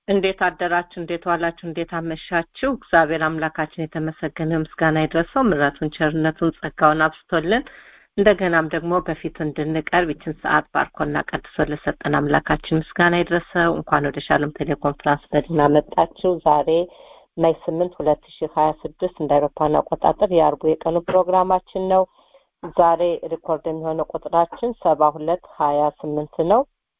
እንዴት አደራችሁ? እንዴት ዋላችሁ? እንዴት አመሻችሁ? እግዚአብሔር አምላካችን የተመሰገነ ምስጋና ይድረሰው። ምሕረቱን፣ ቸርነቱን፣ ጸጋውን አብስቶልን እንደገናም ደግሞ በፊቱ እንድንቀርብ ይችን ሰዓት ባርኮና ቀድሶ ለሰጠን አምላካችን ምስጋና ይድረሰው። እንኳን ወደ ሻሎም ቴሌኮንፈረንስ በደህና መጣችሁ። ዛሬ ሜይ ስምንት ሁለት ሺህ ሀያ ስድስት እንደ አውሮፓውያን አቆጣጠር የአርቡ የቀኑ ፕሮግራማችን ነው። ዛሬ ሪኮርድ የሚሆነው ቁጥራችን ሰባ ሁለት ሀያ ስምንት ነው።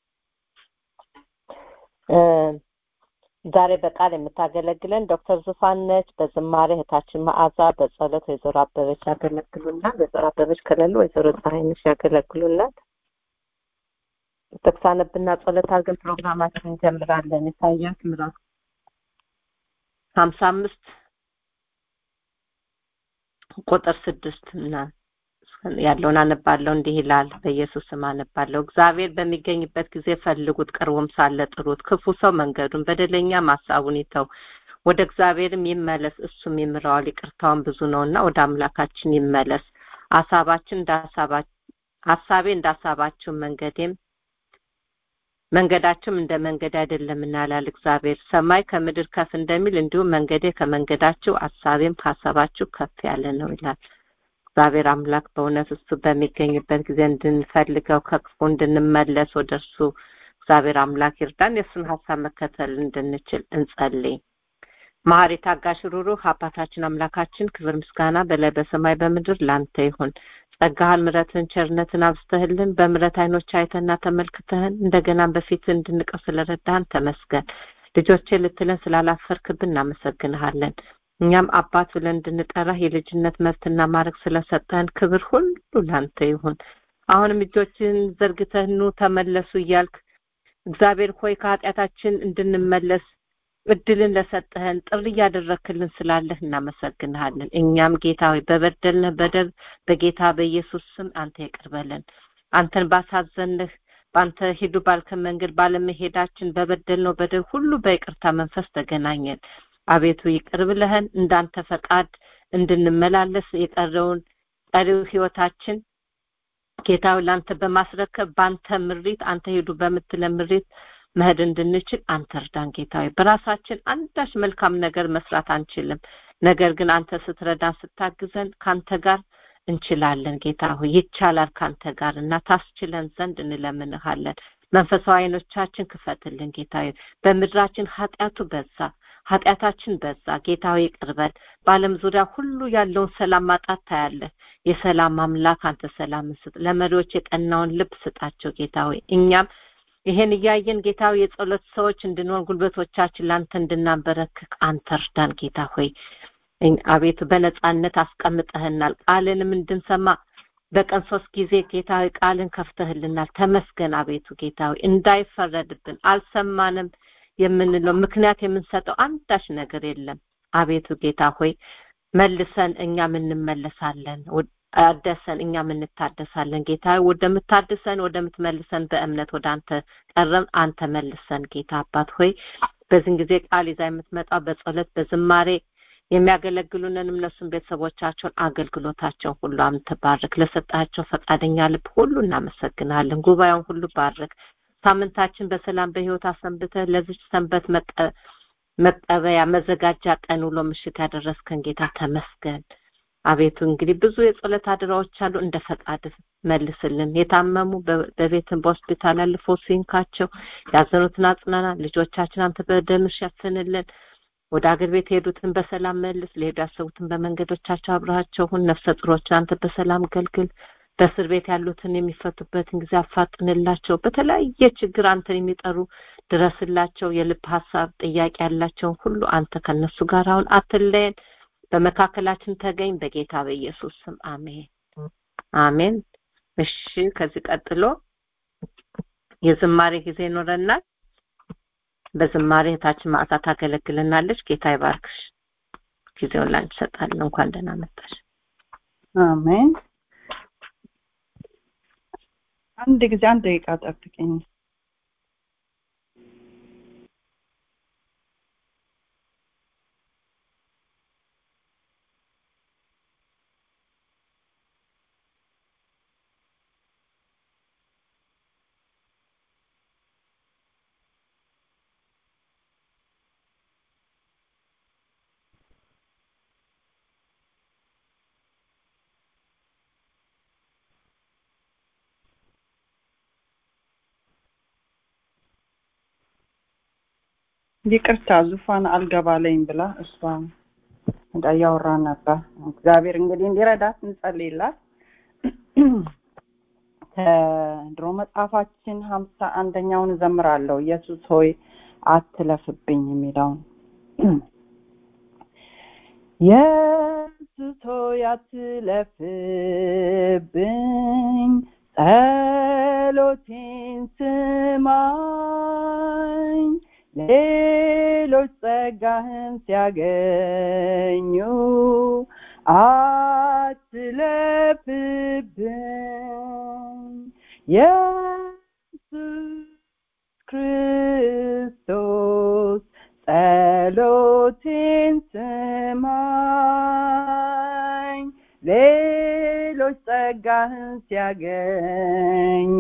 ዛሬ በቃል የምታገለግለን ዶክተር ዙፋን ነች። በዝማሬ እህታችን መዓዛ፣ በጸሎት ወይዘሮ አበበች ያገለግሉናል። ወይዘሮ አበበች ከሌሉ ወይዘሮ ፀሐይነሽ ያገለግሉናል። ጥቅስ አነብና ጸሎት አድርገን ፕሮግራማችን እንጀምራለን። ኢሳያስ ምዕራፍ ሀምሳ አምስት ቁጥር ስድስት እና ያለውን አነባለሁ። እንዲህ ይላል። በኢየሱስ ስም አነባለሁ። እግዚአብሔር በሚገኝበት ጊዜ ፈልጉት፣ ቅርቡም ሳለ ጥሩት። ክፉ ሰው መንገዱን፣ በደለኛ ሀሳቡን ይተው፣ ወደ እግዚአብሔርም ይመለስ፣ እሱም ይምረዋል። ይቅርታውን ብዙ ነውና ወደ አምላካችን ይመለስ። ሀሳባችን እንደ ሀሳቤ እንደ ሀሳባችሁ መንገዴም መንገዳችሁም እንደ መንገድ አይደለምና ይላል እግዚአብሔር። ሰማይ ከምድር ከፍ እንደሚል እንዲሁም መንገዴ ከመንገዳችሁ ሀሳቤም ከሀሳባችሁ ከፍ ያለ ነው ይላል። እግዚአብሔር አምላክ በእውነት እሱ በሚገኝበት ጊዜ እንድንፈልገው ከክፉ እንድንመለስ ወደ እርሱ እግዚአብሔር አምላክ ይርዳን። የእሱን ሀሳብ መከተል እንድንችል እንጸልይ። መሐሪ ታጋሽ፣ ሩሩህ አባታችን አምላካችን ክብር ምስጋና በላይ በሰማይ በምድር ላንተ ይሁን። ጸጋህን፣ ምሕረትን፣ ቸርነትን አብዝተህልን በምሕረት አይኖች አይተና ተመልክተህን እንደገናም በፊት እንድንቀር ስለረዳህን ተመስገን። ልጆቼ ልትለን ስላላፈርክብን እናመሰግንሃለን። እኛም አባት ብለን እንድንጠራህ የልጅነት መብትና ማድረግ ስለሰጠህን ክብር ሁሉ ላንተ ይሁን። አሁንም እጆችን ዘርግተህ ኑ ተመለሱ እያልክ እግዚአብሔር ሆይ ከኃጢአታችን እንድንመለስ እድልን ለሰጠህን ጥሪ እያደረክልን ስላለህ እናመሰግንሃለን። እኛም ጌታ ሆይ በበደልንህ በደል በጌታ በኢየሱስ ስም አንተ ይቅር በለን። አንተን ባሳዘንህ በአንተ ሂዱ ባልከን መንገድ ባለመሄዳችን በበደልነው በደል ሁሉ በይቅርታ መንፈስ ተገናኘን። አቤቱ ይቅር ብለህን እንዳንተ ፈቃድ እንድንመላለስ የቀረውን ቀሪው ህይወታችን ጌታዊ ለአንተ በማስረከብ በአንተ ምሪት አንተ ሄዱ በምትለን ምሪት መሄድ እንድንችል አንተ እርዳን ጌታዊ። በራሳችን አንዳች መልካም ነገር መስራት አንችልም። ነገር ግን አንተ ስትረዳን ስታግዘን ከአንተ ጋር እንችላለን ጌታ ሆይ ይቻላል ከአንተ ጋር እና ታስችለን ዘንድ እንለምንሃለን። መንፈሳዊ አይኖቻችን ክፈትልን ጌታዊ። በምድራችን ኃጢአቱ በዛ ኃጢአታችን በዛ። ጌታዊ ይቅርበል። በዓለም ዙሪያ ሁሉ ያለውን ሰላም ማጣት ታያለህ። የሰላም አምላክ አንተ ሰላምን ስጥ። ለመሪዎች የቀናውን ልብ ስጣቸው ጌታ ሆይ። እኛም ይሄን እያየን ጌታ ሆይ የጸሎት ሰዎች እንድንሆን ጉልበቶቻችን ለአንተ እንድናበረክክ አንተ እርዳን ጌታ ሆይ። አቤቱ በነጻነት አስቀምጠህናል። ቃልንም እንድንሰማ በቀን ሶስት ጊዜ ጌታ ሆይ ቃልን ከፍተህልናል። ተመስገን አቤቱ ጌታ ሆይ እንዳይፈረድብን አልሰማንም የምንለው ምክንያት የምንሰጠው አንዳች ነገር የለም። አቤቱ ጌታ ሆይ መልሰን እኛም እንመለሳለን፣ አደሰን እኛም እንታደሳለን። ጌታ ወደምታድሰን ወደምትመልሰን በእምነት ወደ አንተ ቀረም አንተ መልሰን ጌታ አባት ሆይ በዚህን ጊዜ ቃል ይዛ የምትመጣው በጸሎት በዝማሬ የሚያገለግሉንን እነሱን ቤተሰቦቻቸውን አገልግሎታቸውን ሁሉ አንተ ባርክ። ለሰጣቸው ፈቃደኛ ልብ ሁሉ እናመሰግናለን። ጉባኤውን ሁሉ ባርክ። ሳምንታችን በሰላም በህይወት አሰንብተህ ለዚች ሰንበት መቀበያ መዘጋጃ ቀን ውሎ ምሽት ያደረስከን ጌታ ተመስገን። አቤቱ እንግዲህ ብዙ የጸሎት አድራዎች አሉ፣ እንደ ፈቃድ መልስልን። የታመሙ በቤትን በሆስፒታል ያሉ ፈውስ ይንካቸው፣ ያዘኑትን አጽናና። ልጆቻችን አንተ በደም ሸፍንልን። ወደ አገር ቤት የሄዱትን በሰላም መልስ። ሊሄዱ ያሰቡትን በመንገዶቻቸው አብረሃቸው ሁን። ነፍሰ ጡሮችን አንተ በሰላም ገልግል። በእስር ቤት ያሉትን የሚፈቱበትን ጊዜ አፋጥንላቸው። በተለያየ ችግር አንተን የሚጠሩ ድረስላቸው። የልብ ሀሳብ ጥያቄ ያላቸውን ሁሉ አንተ ከነሱ ጋር አሁን አትለየን። በመካከላችን ተገኝ። በጌታ በኢየሱስ ስም አሜን አሜን። እሺ፣ ከዚህ ቀጥሎ የዝማሬ ጊዜ ይኖረናል። በዝማሬ እህታችን ማዕዛ ታገለግልናለች። ጌታ ይባርክሽ። ጊዜውን ላንቺ እሰጣለሁ። እንኳን ደህና መጣሽ። አሜን። አንድ ጊዜ አንድ ደቂቃ ጠብቀኝ። ይቅርታ ዙፋን አልገባለኝ ብላ እሷ እንዳያወራ ነበር። እግዚአብሔር እንግዲህ እንዲረዳት እንጸልይላት። ከድሮ መጽሐፋችን ሀምሳ አንደኛውን እዘምራለሁ። ኢየሱስ ሆይ አትለፍብኝ የሚለውን ኢየሱስ ሆይ አትለፍብኝ፣ ጸሎቴን ስማኝ፣ ሌሎች ጸጋህን ሲያገኙ አትለፍብኝ ኢየሱስ ክርስቶስ ጸሎቴን ስማኝ ሌሎች ጸጋህን ሲያገኙ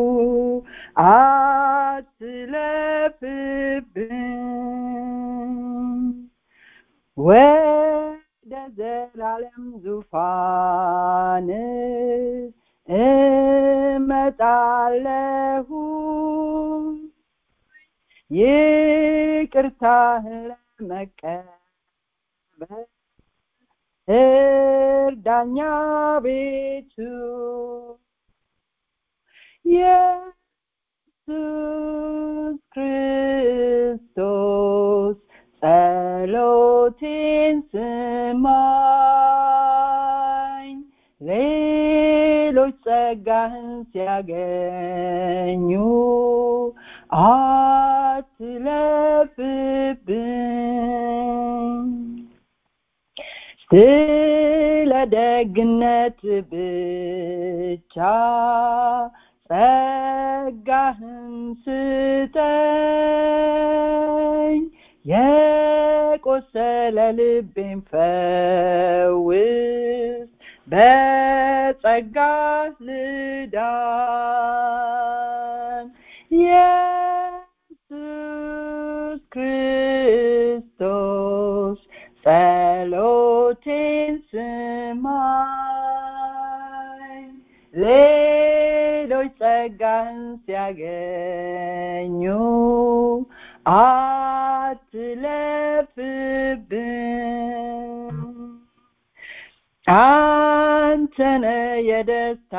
አትለፍብኝ ወደ ዘላለም ዙፋን እመጣለሁ ይቅርታህን ለመቀበል እርዳኛ ቤቱ ኢየሱስ ክርስቶስ ጸሎቴን ስማኝ ሌሎች ጸጋህን ሲያገኙ አትለፍብኝ ስለ ደግነት ብቻ ጸጋህን ስጠኝ የቆሰለ ልቤን ፈውስ በጸጋ ልዳን ኢየሱስ ክርስቶስ ጸሎቴን ስማኝ ሌሎች ጸጋን ሲያገኙ አትለፍብኝ አንተነ የደስታ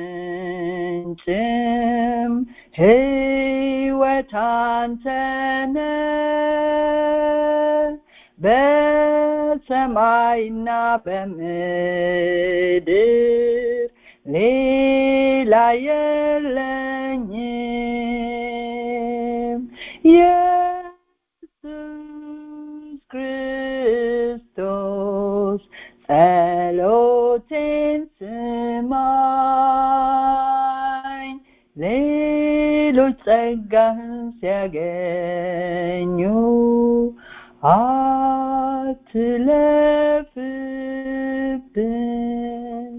ምንጭም ህይወት አንተነ በሰማይና በምድር ሌላ የለኝም ኢየሱስ ክርስቶስ ጸሎቴን ስማኝ ሌሎች ጸጋህን ሲያገኙ አትለፍብኝ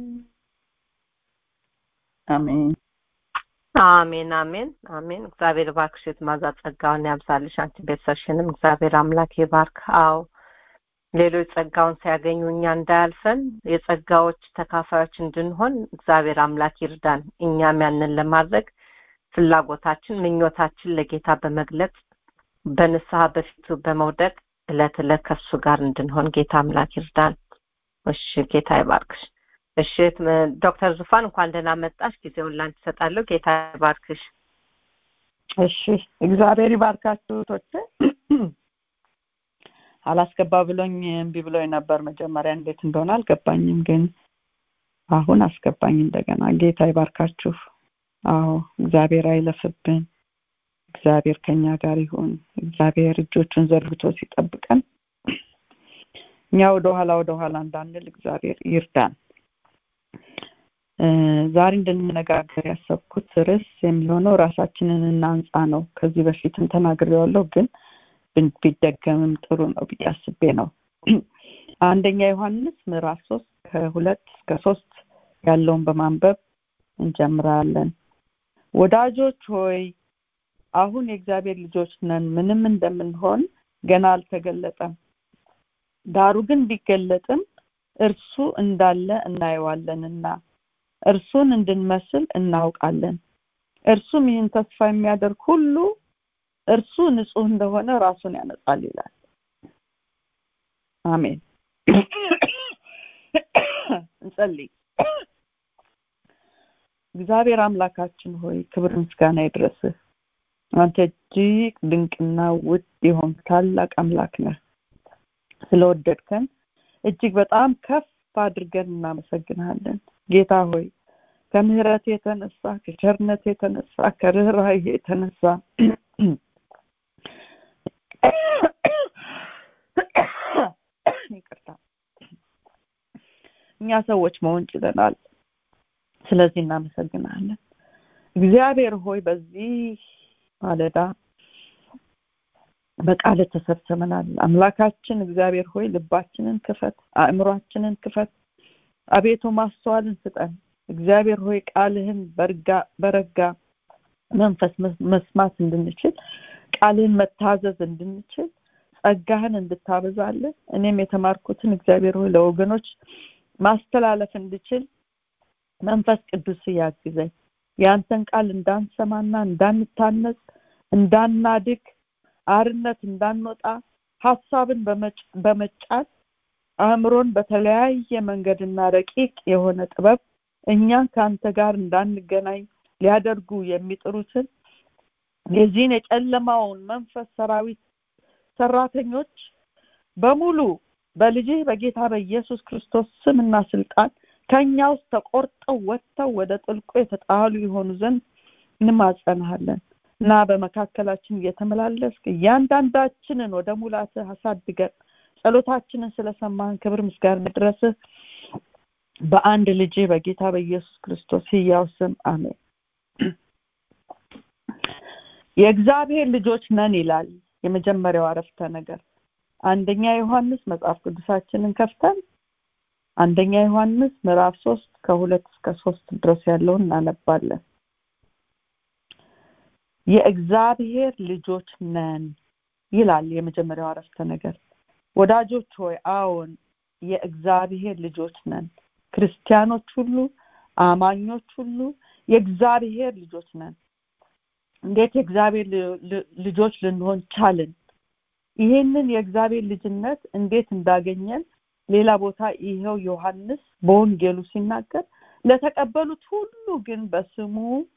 አሜን አሜን አሜን አሜን እግዚአብሔር ባርክሽ ማዛ ጸጋውን ያብዛልሽ አንቺ ቤተሰብሽንም እግዚአብሔር አምላክ ይባርክ አዎ ሌሎች ጸጋውን ሲያገኙ እኛ እንዳያልፈን የጸጋዎች ተካፋዮች እንድንሆን እግዚአብሔር አምላክ ይርዳን እኛም ያንን ለማድረግ ፍላጎታችን ምኞታችን ለጌታ በመግለጽ በንስሐ በፊቱ በመውደቅ እለት እለት ከሱ ጋር እንድንሆን ጌታ አምላክ ይርዳን እሺ ጌታ ይባርክሽ እሺ ዶክተር ዙፋን እንኳን ደህና መጣሽ ጊዜውን ላንቺ እሰጣለሁ ጌታ ይባርክሽ እሺ እግዚአብሔር ይባርካችሁ ቶቼ አላስገባ ብሎኝ እምቢ ብሎኝ ነበር መጀመሪያ እንዴት እንደሆነ አልገባኝም ግን አሁን አስገባኝ እንደገና ጌታ ይባርካችሁ አዎ እግዚአብሔር አይለፍብን እግዚአብሔር ከኛ ጋር ይሁን እግዚአብሔር እጆቹን ዘርግቶ ሲጠብቀን እኛ ወደ ኋላ ወደ ኋላ እንዳንል እግዚአብሔር ይርዳን ዛሬ እንድንነጋገር ያሰብኩት ርዕስ የሚሆነው ራሳችንን እናንጻ ነው ከዚህ በፊትም ተናግሬዋለሁ ግን ቢደገምም ጥሩ ነው ብዬ አስቤ ነው አንደኛ ዮሐንስ ምዕራፍ ሶስት ከሁለት እስከ ሶስት ያለውን በማንበብ እንጀምራለን ወዳጆች ሆይ አሁን የእግዚአብሔር ልጆች ነን ምንም እንደምንሆን ገና አልተገለጠም ዳሩ ግን ቢገለጥም እርሱ እንዳለ እናየዋለንና እርሱን እንድንመስል እናውቃለን እርሱም ይህን ተስፋ የሚያደርግ ሁሉ እርሱ ንጹህ እንደሆነ ራሱን ያነጻል ይላል አሜን እንጸልይ እግዚአብሔር አምላካችን ሆይ ክብር ምስጋና ይድረስህ አንተ እጅግ ድንቅና ውድ የሆን ታላቅ አምላክ ነህ ስለወደድከን እጅግ በጣም ከፍ አድርገን እናመሰግንሃለን ጌታ ሆይ ከምህረት የተነሳ ከቸርነት የተነሳ ከርኅራኄ የተነሳ ይቅርታ እኛ ሰዎች መሆን ችለናል ስለዚህ እናመሰግናለን እግዚአብሔር ሆይ በዚህ ማለዳ በቃል ተሰብስበናል አምላካችን እግዚአብሔር ሆይ ልባችንን ክፈት አእምሯችንን ክፈት አቤቱ ማስተዋልን ስጠን እግዚአብሔር ሆይ ቃልህን በርጋ በረጋ መንፈስ መስማት እንድንችል ቃልህን መታዘዝ እንድንችል ጸጋህን እንድታበዛለን እኔም የተማርኩትን እግዚአብሔር ሆይ ለወገኖች ማስተላለፍ እንድችል መንፈስ ቅዱስ ያግዘኝ ያንተን ቃል እንዳንሰማና እንዳንታነጽ እንዳናድግ አርነት እንዳንወጣ ሀሳብን በመጫት አእምሮን በተለያየ መንገድና ረቂቅ የሆነ ጥበብ እኛን ከአንተ ጋር እንዳንገናኝ ሊያደርጉ የሚጥሩትን የዚህን የጨለማውን መንፈስ ሰራዊት ሰራተኞች በሙሉ በልጅህ በጌታ በኢየሱስ ክርስቶስ ስምና ስልጣን ከኛ ውስጥ ተቆርጠው ወጥተው ወደ ጥልቁ የተጣሉ የሆኑ ዘንድ እንማጸንሃለን እና በመካከላችን እየተመላለስክ እያንዳንዳችንን ወደ ሙላትህ አሳድገን ጸሎታችንን ስለሰማን ክብር ምስጋና ድረስህ በአንድ ልጅ በጌታ በኢየሱስ ክርስቶስ ህያው ስም አሜን የእግዚአብሔር ልጆች ነን ይላል የመጀመሪያው አረፍተ ነገር አንደኛ ዮሐንስ መጽሐፍ ቅዱሳችንን ከፍተን አንደኛ ዮሐንስ ምዕራፍ ሶስት ከሁለት እስከ ሶስት ድረስ ያለውን እናነባለን የእግዚአብሔር ልጆች ነን ይላል የመጀመሪያው አረፍተ ነገር ወዳጆች ሆይ አዎን የእግዚአብሔር ልጆች ነን ክርስቲያኖች ሁሉ አማኞች ሁሉ የእግዚአብሔር ልጆች ነን እንዴት የእግዚአብሔር ልጆች ልንሆን ቻልን ይሄንን የእግዚአብሔር ልጅነት እንዴት እንዳገኘን ሌላ ቦታ ይኸው ዮሐንስ በወንጌሉ ሲናገር ለተቀበሉት ሁሉ ግን በስሙ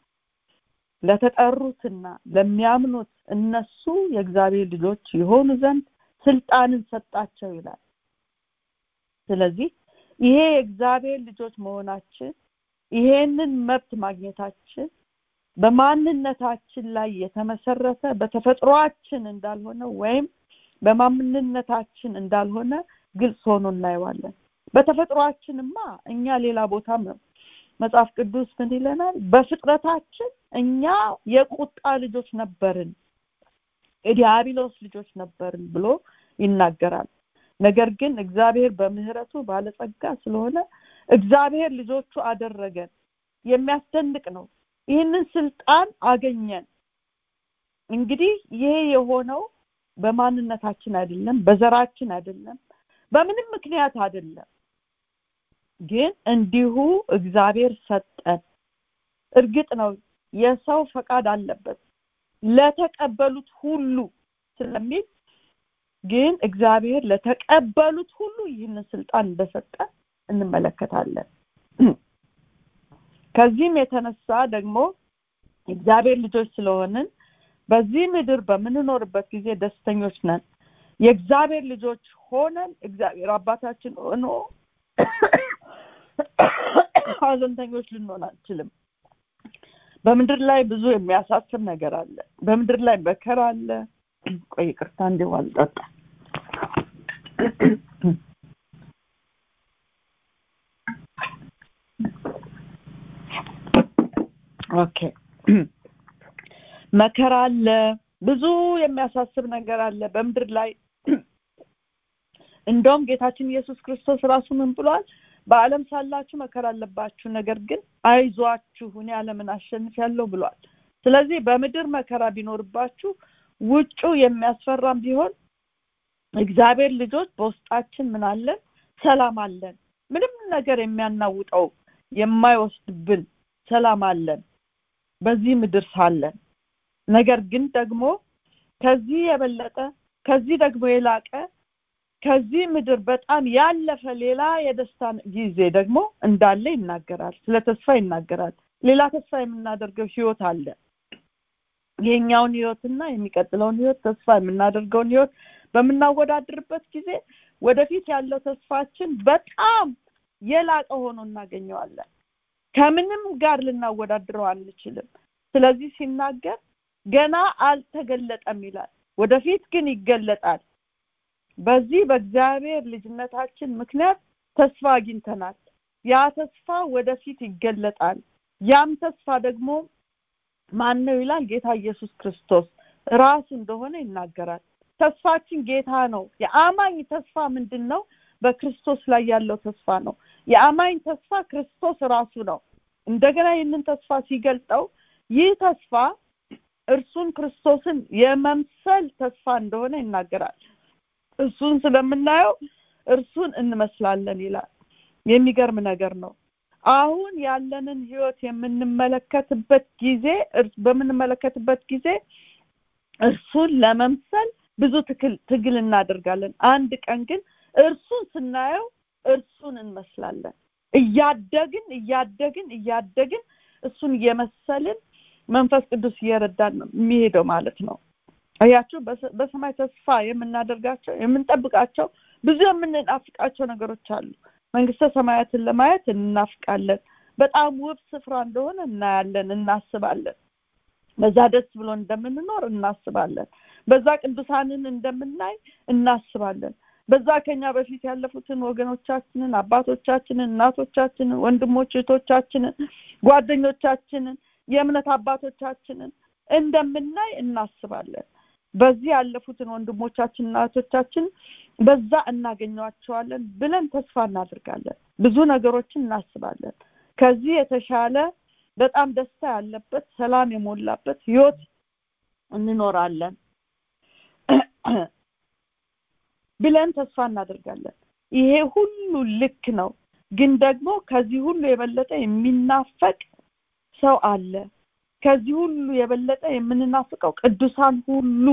ለተጠሩትና ለሚያምኑት እነሱ የእግዚአብሔር ልጆች የሆኑ ዘንድ ስልጣንን ሰጣቸው ይላል ስለዚህ ይሄ የእግዚአብሔር ልጆች መሆናችን ይሄንን መብት ማግኘታችን በማንነታችን ላይ የተመሰረተ በተፈጥሯችን እንዳልሆነ ወይም በማንነታችን እንዳልሆነ ግልጽ ሆኖ እናየዋለን በተፈጥሯችንማ እኛ ሌላ ቦታ መጽሐፍ ቅዱስ ምን ይለናል በፍጥረታችን እኛ የቁጣ ልጆች ነበርን የዲያብሎስ ልጆች ነበርን ብሎ ይናገራል ነገር ግን እግዚአብሔር በምህረቱ ባለጸጋ ስለሆነ እግዚአብሔር ልጆቹ አደረገን የሚያስደንቅ ነው ይህንን ስልጣን አገኘን እንግዲህ ይሄ የሆነው በማንነታችን አይደለም በዘራችን አይደለም በምንም ምክንያት አይደለም ግን እንዲሁ እግዚአብሔር ሰጠን እርግጥ ነው የሰው ፈቃድ አለበት ለተቀበሉት ሁሉ ስለሚል ግን እግዚአብሔር ለተቀበሉት ሁሉ ይህንን ስልጣን እንደሰጠ እንመለከታለን ከዚህም የተነሳ ደግሞ እግዚአብሔር ልጆች ስለሆንን በዚህ ምድር በምንኖርበት ጊዜ ደስተኞች ነን የእግዚአብሔር ልጆች ሆነን እግዚአብሔር አባታችን ሆኖ ሀዘንተኞች ልንሆን አንችልም በምድር ላይ ብዙ የሚያሳስብ ነገር አለ በምድር ላይ መከራ አለ ቆይ ቅርታ እንዲሁ አልጠጣ ኦኬ መከራ አለ ብዙ የሚያሳስብ ነገር አለ በምድር ላይ እንደውም ጌታችን ኢየሱስ ክርስቶስ ራሱ ምን ብሏል በአለም ሳላችሁ መከራ አለባችሁ ነገር ግን አይዟችሁ እኔ ዓለምን አሸንፍ ያለው ብሏል ስለዚህ በምድር መከራ ቢኖርባችሁ ውጩ የሚያስፈራም ቢሆን እግዚአብሔር ልጆች በውስጣችን ምን አለን ሰላም አለን ምንም ነገር የሚያናውጠው የማይወስድብን ሰላም አለን በዚህ ምድር ሳለን ነገር ግን ደግሞ ከዚህ የበለጠ ከዚህ ደግሞ የላቀ ከዚህ ምድር በጣም ያለፈ ሌላ የደስታ ጊዜ ደግሞ እንዳለ ይናገራል ስለ ተስፋ ይናገራል ሌላ ተስፋ የምናደርገው ህይወት አለ የኛውን ህይወትና የሚቀጥለውን ህይወት ተስፋ የምናደርገውን ህይወት በምናወዳድርበት ጊዜ ወደፊት ያለው ተስፋችን በጣም የላቀ ሆኖ እናገኘዋለን ከምንም ጋር ልናወዳድረው አንችልም ስለዚህ ሲናገር ገና አልተገለጠም ይላል ወደፊት ግን ይገለጣል በዚህ በእግዚአብሔር ልጅነታችን ምክንያት ተስፋ አግኝተናል ያ ተስፋ ወደፊት ይገለጣል ያም ተስፋ ደግሞ ማን ነው ይላል ጌታ ኢየሱስ ክርስቶስ ራሱ እንደሆነ ይናገራል ተስፋችን ጌታ ነው የአማኝ ተስፋ ምንድን ነው በክርስቶስ ላይ ያለው ተስፋ ነው የአማኝ ተስፋ ክርስቶስ ራሱ ነው እንደገና ይህንን ተስፋ ሲገልጠው ይህ ተስፋ እርሱን ክርስቶስን የመምሰል ተስፋ እንደሆነ ይናገራል እሱን ስለምናየው እርሱን እንመስላለን ይላል የሚገርም ነገር ነው አሁን ያለንን ህይወት የምንመለከትበት ጊዜ በምንመለከትበት ጊዜ እርሱን ለመምሰል ብዙ ትግል እናደርጋለን አንድ ቀን ግን እርሱን ስናየው እርሱን እንመስላለን እያደግን እያደግን እያደግን እሱን እየመሰልን መንፈስ ቅዱስ እየረዳን ነው የሚሄደው ማለት ነው አያችሁ በሰማይ ተስፋ የምናደርጋቸው የምንጠብቃቸው ብዙ የምንናፍቃቸው ነገሮች አሉ መንግስተ ሰማያትን ለማየት እናፍቃለን በጣም ውብ ስፍራ እንደሆነ እናያለን እናስባለን በዛ ደስ ብሎ እንደምንኖር እናስባለን በዛ ቅዱሳንን እንደምናይ እናስባለን በዛ ከኛ በፊት ያለፉትን ወገኖቻችንን አባቶቻችንን እናቶቻችንን ወንድሞች እህቶቻችንን ጓደኞቻችንን የእምነት አባቶቻችንን እንደምናይ እናስባለን በዚህ ያለፉትን ወንድሞቻችን እናቶቻችን በዛ እናገኘዋቸዋለን ብለን ተስፋ እናደርጋለን ብዙ ነገሮችን እናስባለን ከዚህ የተሻለ በጣም ደስታ ያለበት ሰላም የሞላበት ህይወት እንኖራለን ብለን ተስፋ እናደርጋለን ይሄ ሁሉ ልክ ነው ግን ደግሞ ከዚህ ሁሉ የበለጠ የሚናፈቅ ሰው አለ ከዚህ ሁሉ የበለጠ የምንናፍቀው ቅዱሳን ሁሉ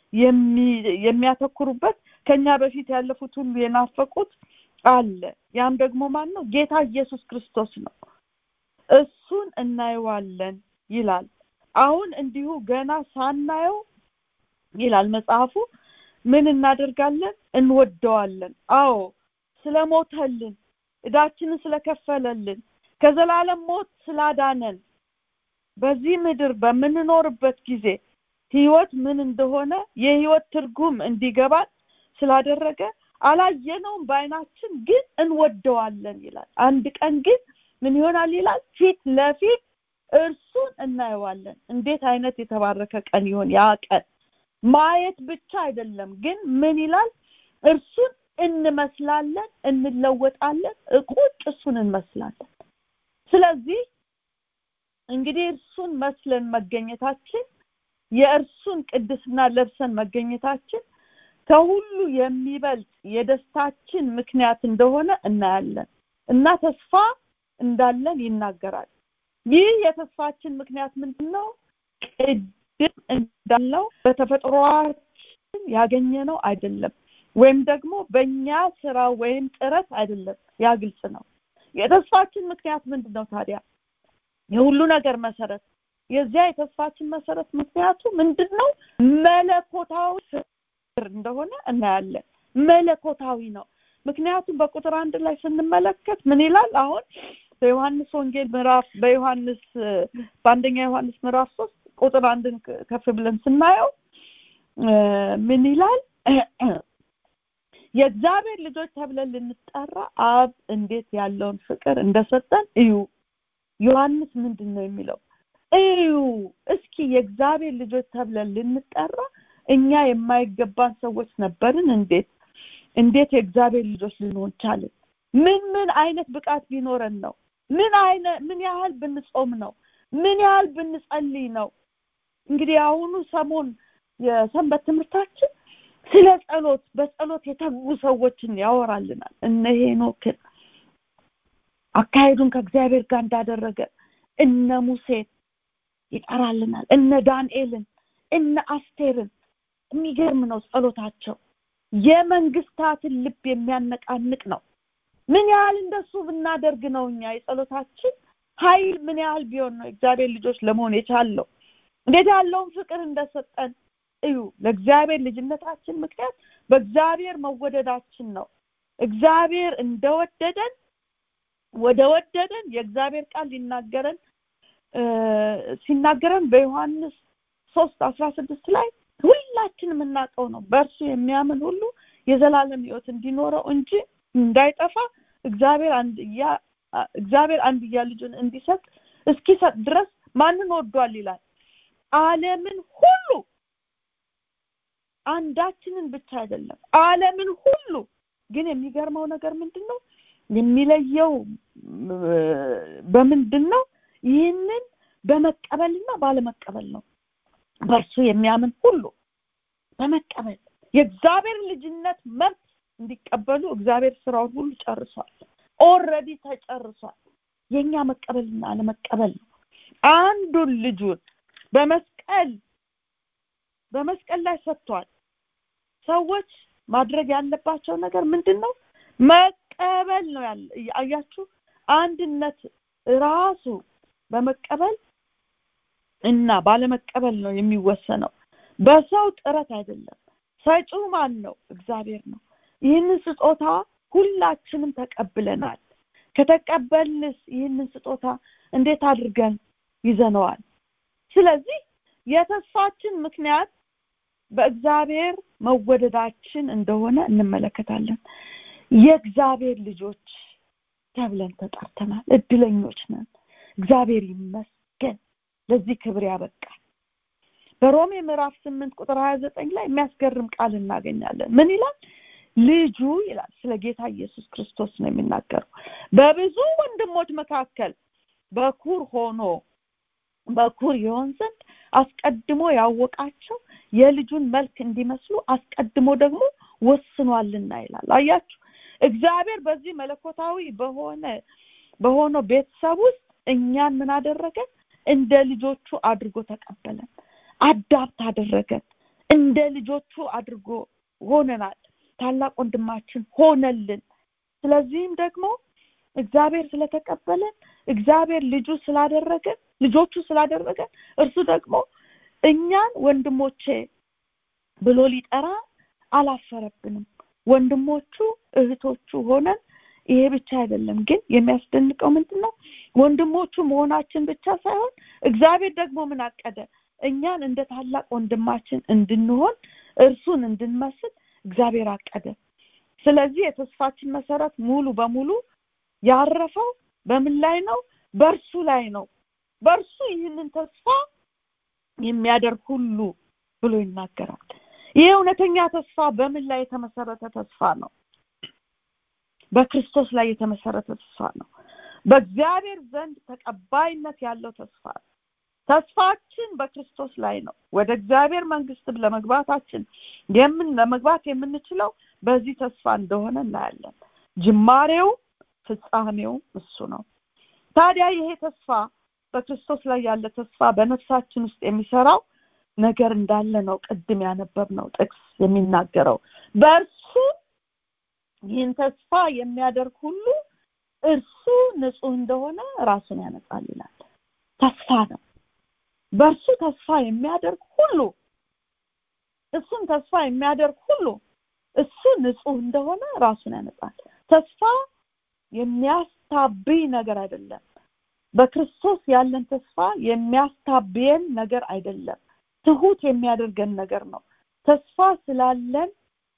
የሚያተኩሩበት ከኛ በፊት ያለፉት ሁሉ የናፈቁት አለ ያም ደግሞ ማን ነው ጌታ ኢየሱስ ክርስቶስ ነው እሱን እናየዋለን ይላል አሁን እንዲሁ ገና ሳናየው ይላል መጽሐፉ ምን እናደርጋለን እንወደዋለን አዎ ስለሞተልን እዳችንን ስለከፈለልን ከዘላለም ሞት ስላዳነን በዚህ ምድር በምንኖርበት ጊዜ ህይወት ምን እንደሆነ የህይወት ትርጉም እንዲገባን ስላደረገ አላየነውም በአይናችን ግን እንወደዋለን ይላል አንድ ቀን ግን ምን ይሆናል ይላል ፊት ለፊት እርሱን እናየዋለን እንዴት አይነት የተባረከ ቀን ይሆን ያ ቀን ማየት ብቻ አይደለም ግን ምን ይላል እርሱን እንመስላለን እንለወጣለን ቁጭ እሱን እንመስላለን ስለዚህ እንግዲህ እርሱን መስለን መገኘታችን የእርሱን ቅድስና ለብሰን መገኘታችን ከሁሉ የሚበልጥ የደስታችን ምክንያት እንደሆነ እናያለን እና ተስፋ እንዳለን ይናገራል ይህ የተስፋችን ምክንያት ምንድን ነው ቅድም እንዳለው በተፈጥሯችን ያገኘነው አይደለም ወይም ደግሞ በእኛ ስራ ወይም ጥረት አይደለም ያ ግልጽ ነው የተስፋችን ምክንያት ምንድን ነው ታዲያ የሁሉ ነገር መሰረት የዚያ የተስፋችን መሰረት ምክንያቱ ምንድን ነው መለኮታዊ ፍቅር እንደሆነ እናያለን መለኮታዊ ነው ምክንያቱም በቁጥር አንድ ላይ ስንመለከት ምን ይላል አሁን በዮሐንስ ወንጌል ምዕራፍ በዮሐንስ በአንደኛ ዮሐንስ ምዕራፍ ሶስት ቁጥር አንድን ከፍ ብለን ስናየው ምን ይላል የእግዚአብሔር ልጆች ተብለን ልንጠራ አብ እንዴት ያለውን ፍቅር እንደሰጠን እዩ ዮሐንስ ምንድን ነው የሚለው እዩ እስኪ የእግዚአብሔር ልጆች ተብለን ልንጠራ እኛ የማይገባን ሰዎች ነበርን እንዴት እንዴት የእግዚአብሔር ልጆች ልንሆን ቻልን ምን ምን አይነት ብቃት ቢኖረን ነው ምን አይነት ምን ያህል ብንጾም ነው ምን ያህል ብንጸልይ ነው እንግዲህ አሁኑ ሰሞን የሰንበት ትምህርታችን ስለ ጸሎት በጸሎት የተጉ ሰዎችን ያወራልናል እነ ሄኖክን አካሄዱን ከእግዚአብሔር ጋር እንዳደረገ እነ ሙሴን ይጠራልናል እነ ዳንኤልን እነ አስቴርን የሚገርም ነው ጸሎታቸው የመንግስታትን ልብ የሚያነቃንቅ ነው ምን ያህል እንደሱ ብናደርግ ነው እኛ የጸሎታችን ኃይል ምን ያህል ቢሆን ነው እግዚአብሔር ልጆች ለመሆን የቻለው እንዴት ያለውን ፍቅር እንደሰጠን እዩ ለእግዚአብሔር ልጅነታችን ምክንያት በእግዚአብሔር መወደዳችን ነው እግዚአብሔር እንደወደደን ወደ ወደደን የእግዚአብሔር ቃል ሊናገረን ሲናገረን በዮሐንስ ሶስት አስራ ስድስት ላይ ሁላችን የምናውቀው ነው በእርሱ የሚያምን ሁሉ የዘላለም ህይወት እንዲኖረው እንጂ እንዳይጠፋ እግዚአብሔር አንድያ እግዚአብሔር አንድያ ልጁን እንዲሰጥ እስኪሰጥ ድረስ ማንን ወዷል ይላል አለምን ሁሉ አንዳችንን ብቻ አይደለም አለምን ሁሉ ግን የሚገርመው ነገር ምንድን ነው የሚለየው በምንድን ነው ይህንን በመቀበልና ባለመቀበል ነው በእርሱ የሚያምን ሁሉ በመቀበል የእግዚአብሔር ልጅነት መብት እንዲቀበሉ እግዚአብሔር ስራውን ሁሉ ጨርሷል ኦልሬዲ ተጨርሷል የኛ መቀበልና አለመቀበል ነው አንዱን ልጁን በመስቀል በመስቀል ላይ ሰጥቷል ሰዎች ማድረግ ያለባቸው ነገር ምንድን ነው መቀበል ነው ያለ አያችሁ አንድነት ራሱ በመቀበል እና ባለመቀበል ነው የሚወሰነው በሰው ጥረት አይደለም ሰጪው ማን ነው እግዚአብሔር ነው ይህንን ስጦታ ሁላችንም ተቀብለናል ከተቀበልንስ ይህንን ስጦታ እንዴት አድርገን ይዘነዋል ስለዚህ የተስፋችን ምክንያት በእግዚአብሔር መወደዳችን እንደሆነ እንመለከታለን የእግዚአብሔር ልጆች ተብለን ተጠርተናል እድለኞች ነን እግዚአብሔር ይመስገን ለዚህ ክብር ያበቃል በሮሜ ምዕራፍ ስምንት ቁጥር ሀያ ዘጠኝ ላይ የሚያስገርም ቃል እናገኛለን ምን ይላል ልጁ ይላል ስለ ጌታ ኢየሱስ ክርስቶስ ነው የሚናገረው በብዙ ወንድሞች መካከል በኩር ሆኖ በኩር ይሆን ዘንድ አስቀድሞ ያወቃቸው የልጁን መልክ እንዲመስሉ አስቀድሞ ደግሞ ወስኗልና ይላል አያችሁ እግዚአብሔር በዚህ መለኮታዊ በሆነ በሆነው ቤተሰብ ውስጥ እኛን ምን አደረገን እንደ ልጆቹ አድርጎ ተቀበለን አዳፕት አደረገን እንደ ልጆቹ አድርጎ ሆነናል ታላቅ ወንድማችን ሆነልን ስለዚህም ደግሞ እግዚአብሔር ስለተቀበለን እግዚአብሔር ልጁ ስላደረገን ልጆቹ ስላደረገን እርሱ ደግሞ እኛን ወንድሞቼ ብሎ ሊጠራ አላፈረብንም ወንድሞቹ እህቶቹ ሆነን ይሄ ብቻ አይደለም ግን የሚያስደንቀው ምንድን ነው ወንድሞቹ መሆናችን ብቻ ሳይሆን እግዚአብሔር ደግሞ ምን አቀደ እኛን እንደ ታላቅ ወንድማችን እንድንሆን እርሱን እንድንመስል እግዚአብሔር አቀደ ስለዚህ የተስፋችን መሰረት ሙሉ በሙሉ ያረፈው በምን ላይ ነው በእርሱ ላይ ነው በእርሱ ይህንን ተስፋ የሚያደርግ ሁሉ ብሎ ይናገራል ይህ እውነተኛ ተስፋ በምን ላይ የተመሰረተ ተስፋ ነው በክርስቶስ ላይ የተመሰረተ ተስፋ ነው በእግዚአብሔር ዘንድ ተቀባይነት ያለው ተስፋ ነው ተስፋችን በክርስቶስ ላይ ነው ወደ እግዚአብሔር መንግስት ለመግባታችን የምን ለመግባት የምንችለው በዚህ ተስፋ እንደሆነ እናያለን ጅማሬው ፍጻሜው እሱ ነው ታዲያ ይሄ ተስፋ በክርስቶስ ላይ ያለ ተስፋ በነፍሳችን ውስጥ የሚሰራው ነገር እንዳለ ነው ቅድም ያነበብነው ጥቅስ የሚናገረው በእርሱ ይህን ተስፋ የሚያደርግ ሁሉ እርሱ ንጹህ እንደሆነ ራሱን ያነጻል ይላል ተስፋ ነው በእርሱ ተስፋ የሚያደርግ ሁሉ እሱን ተስፋ የሚያደርግ ሁሉ እሱ ንጹህ እንደሆነ ራሱን ያነጻል ተስፋ የሚያስታብይ ነገር አይደለም በክርስቶስ ያለን ተስፋ የሚያስታብየን ነገር አይደለም ትሁት የሚያደርገን ነገር ነው ተስፋ ስላለን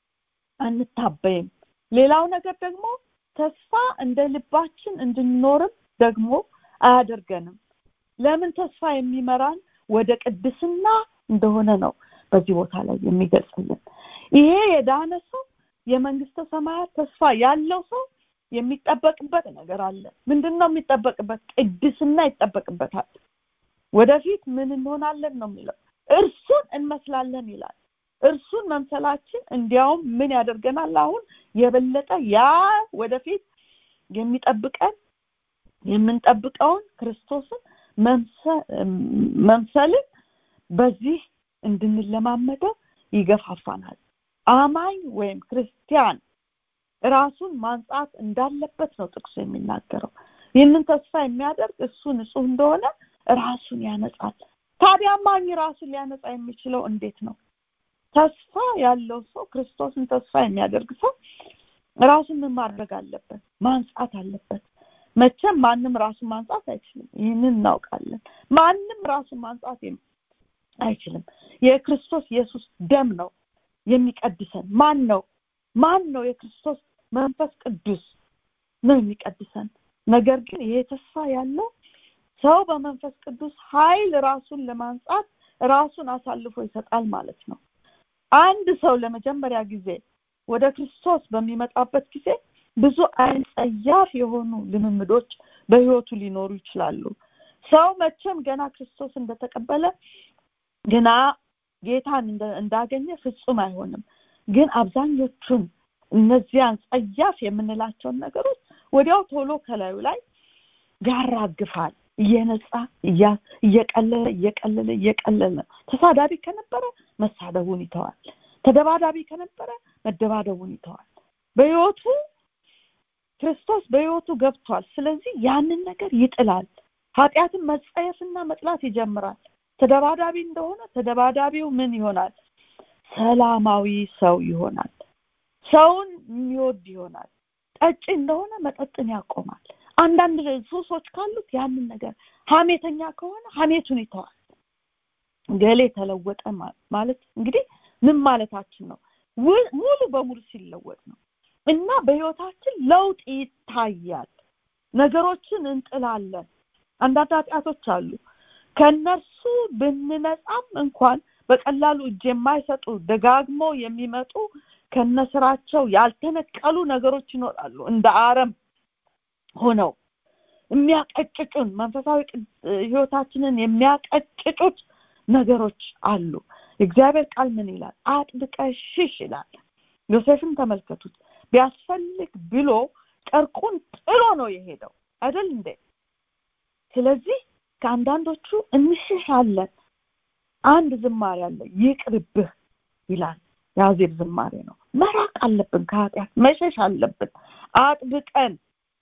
አንታበይም ሌላው ነገር ደግሞ ተስፋ እንደ ልባችን እንድንኖርም ደግሞ አያደርገንም ለምን ተስፋ የሚመራን ወደ ቅድስና እንደሆነ ነው በዚህ ቦታ ላይ የሚገልጽልን ይሄ የዳነ ሰው የመንግስተ ሰማያት ተስፋ ያለው ሰው የሚጠበቅበት ነገር አለ ምንድን ነው የሚጠበቅበት ቅድስና ይጠበቅበታል ወደፊት ምን እንሆናለን ነው የሚለው እርሱን እንመስላለን ይላል እርሱን መምሰላችን እንዲያውም ምን ያደርገናል አሁን የበለጠ ያ ወደፊት የሚጠብቀን የምንጠብቀውን ክርስቶስን መምሰልን በዚህ እንድንለማመደው ይገፋፋናል አማኝ ወይም ክርስቲያን ራሱን ማንጻት እንዳለበት ነው ጥቅሱ የሚናገረው ይህንን ተስፋ የሚያደርግ እሱ ንጹህ እንደሆነ ራሱን ያነጻል ታዲያ አማኝ ራሱን ሊያነጻ የሚችለው እንዴት ነው ተስፋ ያለው ሰው ክርስቶስን ተስፋ የሚያደርግ ሰው ራሱን ምን ማድረግ አለበት ማንጻት አለበት መቼም ማንም ራሱን ማንጻት አይችልም ይህንን እናውቃለን ማንም ራሱን ማንጻት አይችልም የክርስቶስ ኢየሱስ ደም ነው የሚቀድሰን ማን ነው ማን ነው የክርስቶስ መንፈስ ቅዱስ ነው የሚቀድሰን ነገር ግን ይሄ ተስፋ ያለው ሰው በመንፈስ ቅዱስ ኃይል ራሱን ለማንጻት ራሱን አሳልፎ ይሰጣል ማለት ነው አንድ ሰው ለመጀመሪያ ጊዜ ወደ ክርስቶስ በሚመጣበት ጊዜ ብዙ አይነት ጸያፍ የሆኑ ልምምዶች በህይወቱ ሊኖሩ ይችላሉ ሰው መቼም ገና ክርስቶስ እንደተቀበለ ገና ጌታን እንዳገኘ ፍጹም አይሆንም ግን አብዛኞቹን እነዚያን ጸያፍ የምንላቸውን ነገሮች ወዲያው ቶሎ ከላዩ ላይ ያራግፋል እየነጻ እየቀለለ እየቀለለ እየቀለለ ተሳዳቢ ከነበረ መሳደቡን ይተዋል ተደባዳቢ ከነበረ መደባደቡን ይተዋል በህይወቱ ክርስቶስ በህይወቱ ገብቷል ስለዚህ ያንን ነገር ይጥላል ኃጢአትን መጸየፍና መጥላት ይጀምራል ተደባዳቢ እንደሆነ ተደባዳቢው ምን ይሆናል ሰላማዊ ሰው ይሆናል ሰውን የሚወድ ይሆናል ጠጭ እንደሆነ መጠጥን ያቆማል አንዳንድ ሱሶች ካሉት ያንን ነገር ሀሜተኛ ከሆነ ሀሜቱን ይተዋል ገሌ ተለወጠ ማለት እንግዲህ ምን ማለታችን ነው ሙሉ በሙሉ ሲለወጥ ነው እና በህይወታችን ለውጥ ይታያል ነገሮችን እንጥላለን አንዳንድ ኃጢአቶች አሉ ከነርሱ ብንነጻም እንኳን በቀላሉ እጅ የማይሰጡ ደጋግሞ የሚመጡ ከነስራቸው ያልተነቀሉ ነገሮች ይኖራሉ እንደ አረም ሆነው የሚያቀጭጩን መንፈሳዊ ህይወታችንን የሚያቀጭጩት ነገሮች አሉ እግዚአብሔር ቃል ምን ይላል አጥብቀሽሽ ይላል ዮሴፍን ተመልከቱት ቢያስፈልግ ብሎ ጨርቁን ጥሎ ነው የሄደው አይደል እንዴ ስለዚህ ከአንዳንዶቹ እንሽሻለን አንድ ዝማሬ አለ ይቅርብህ ይላል የአዜብ ዝማሬ ነው መራቅ አለብን ከኃጢአት መሸሽ አለብን አጥብቀን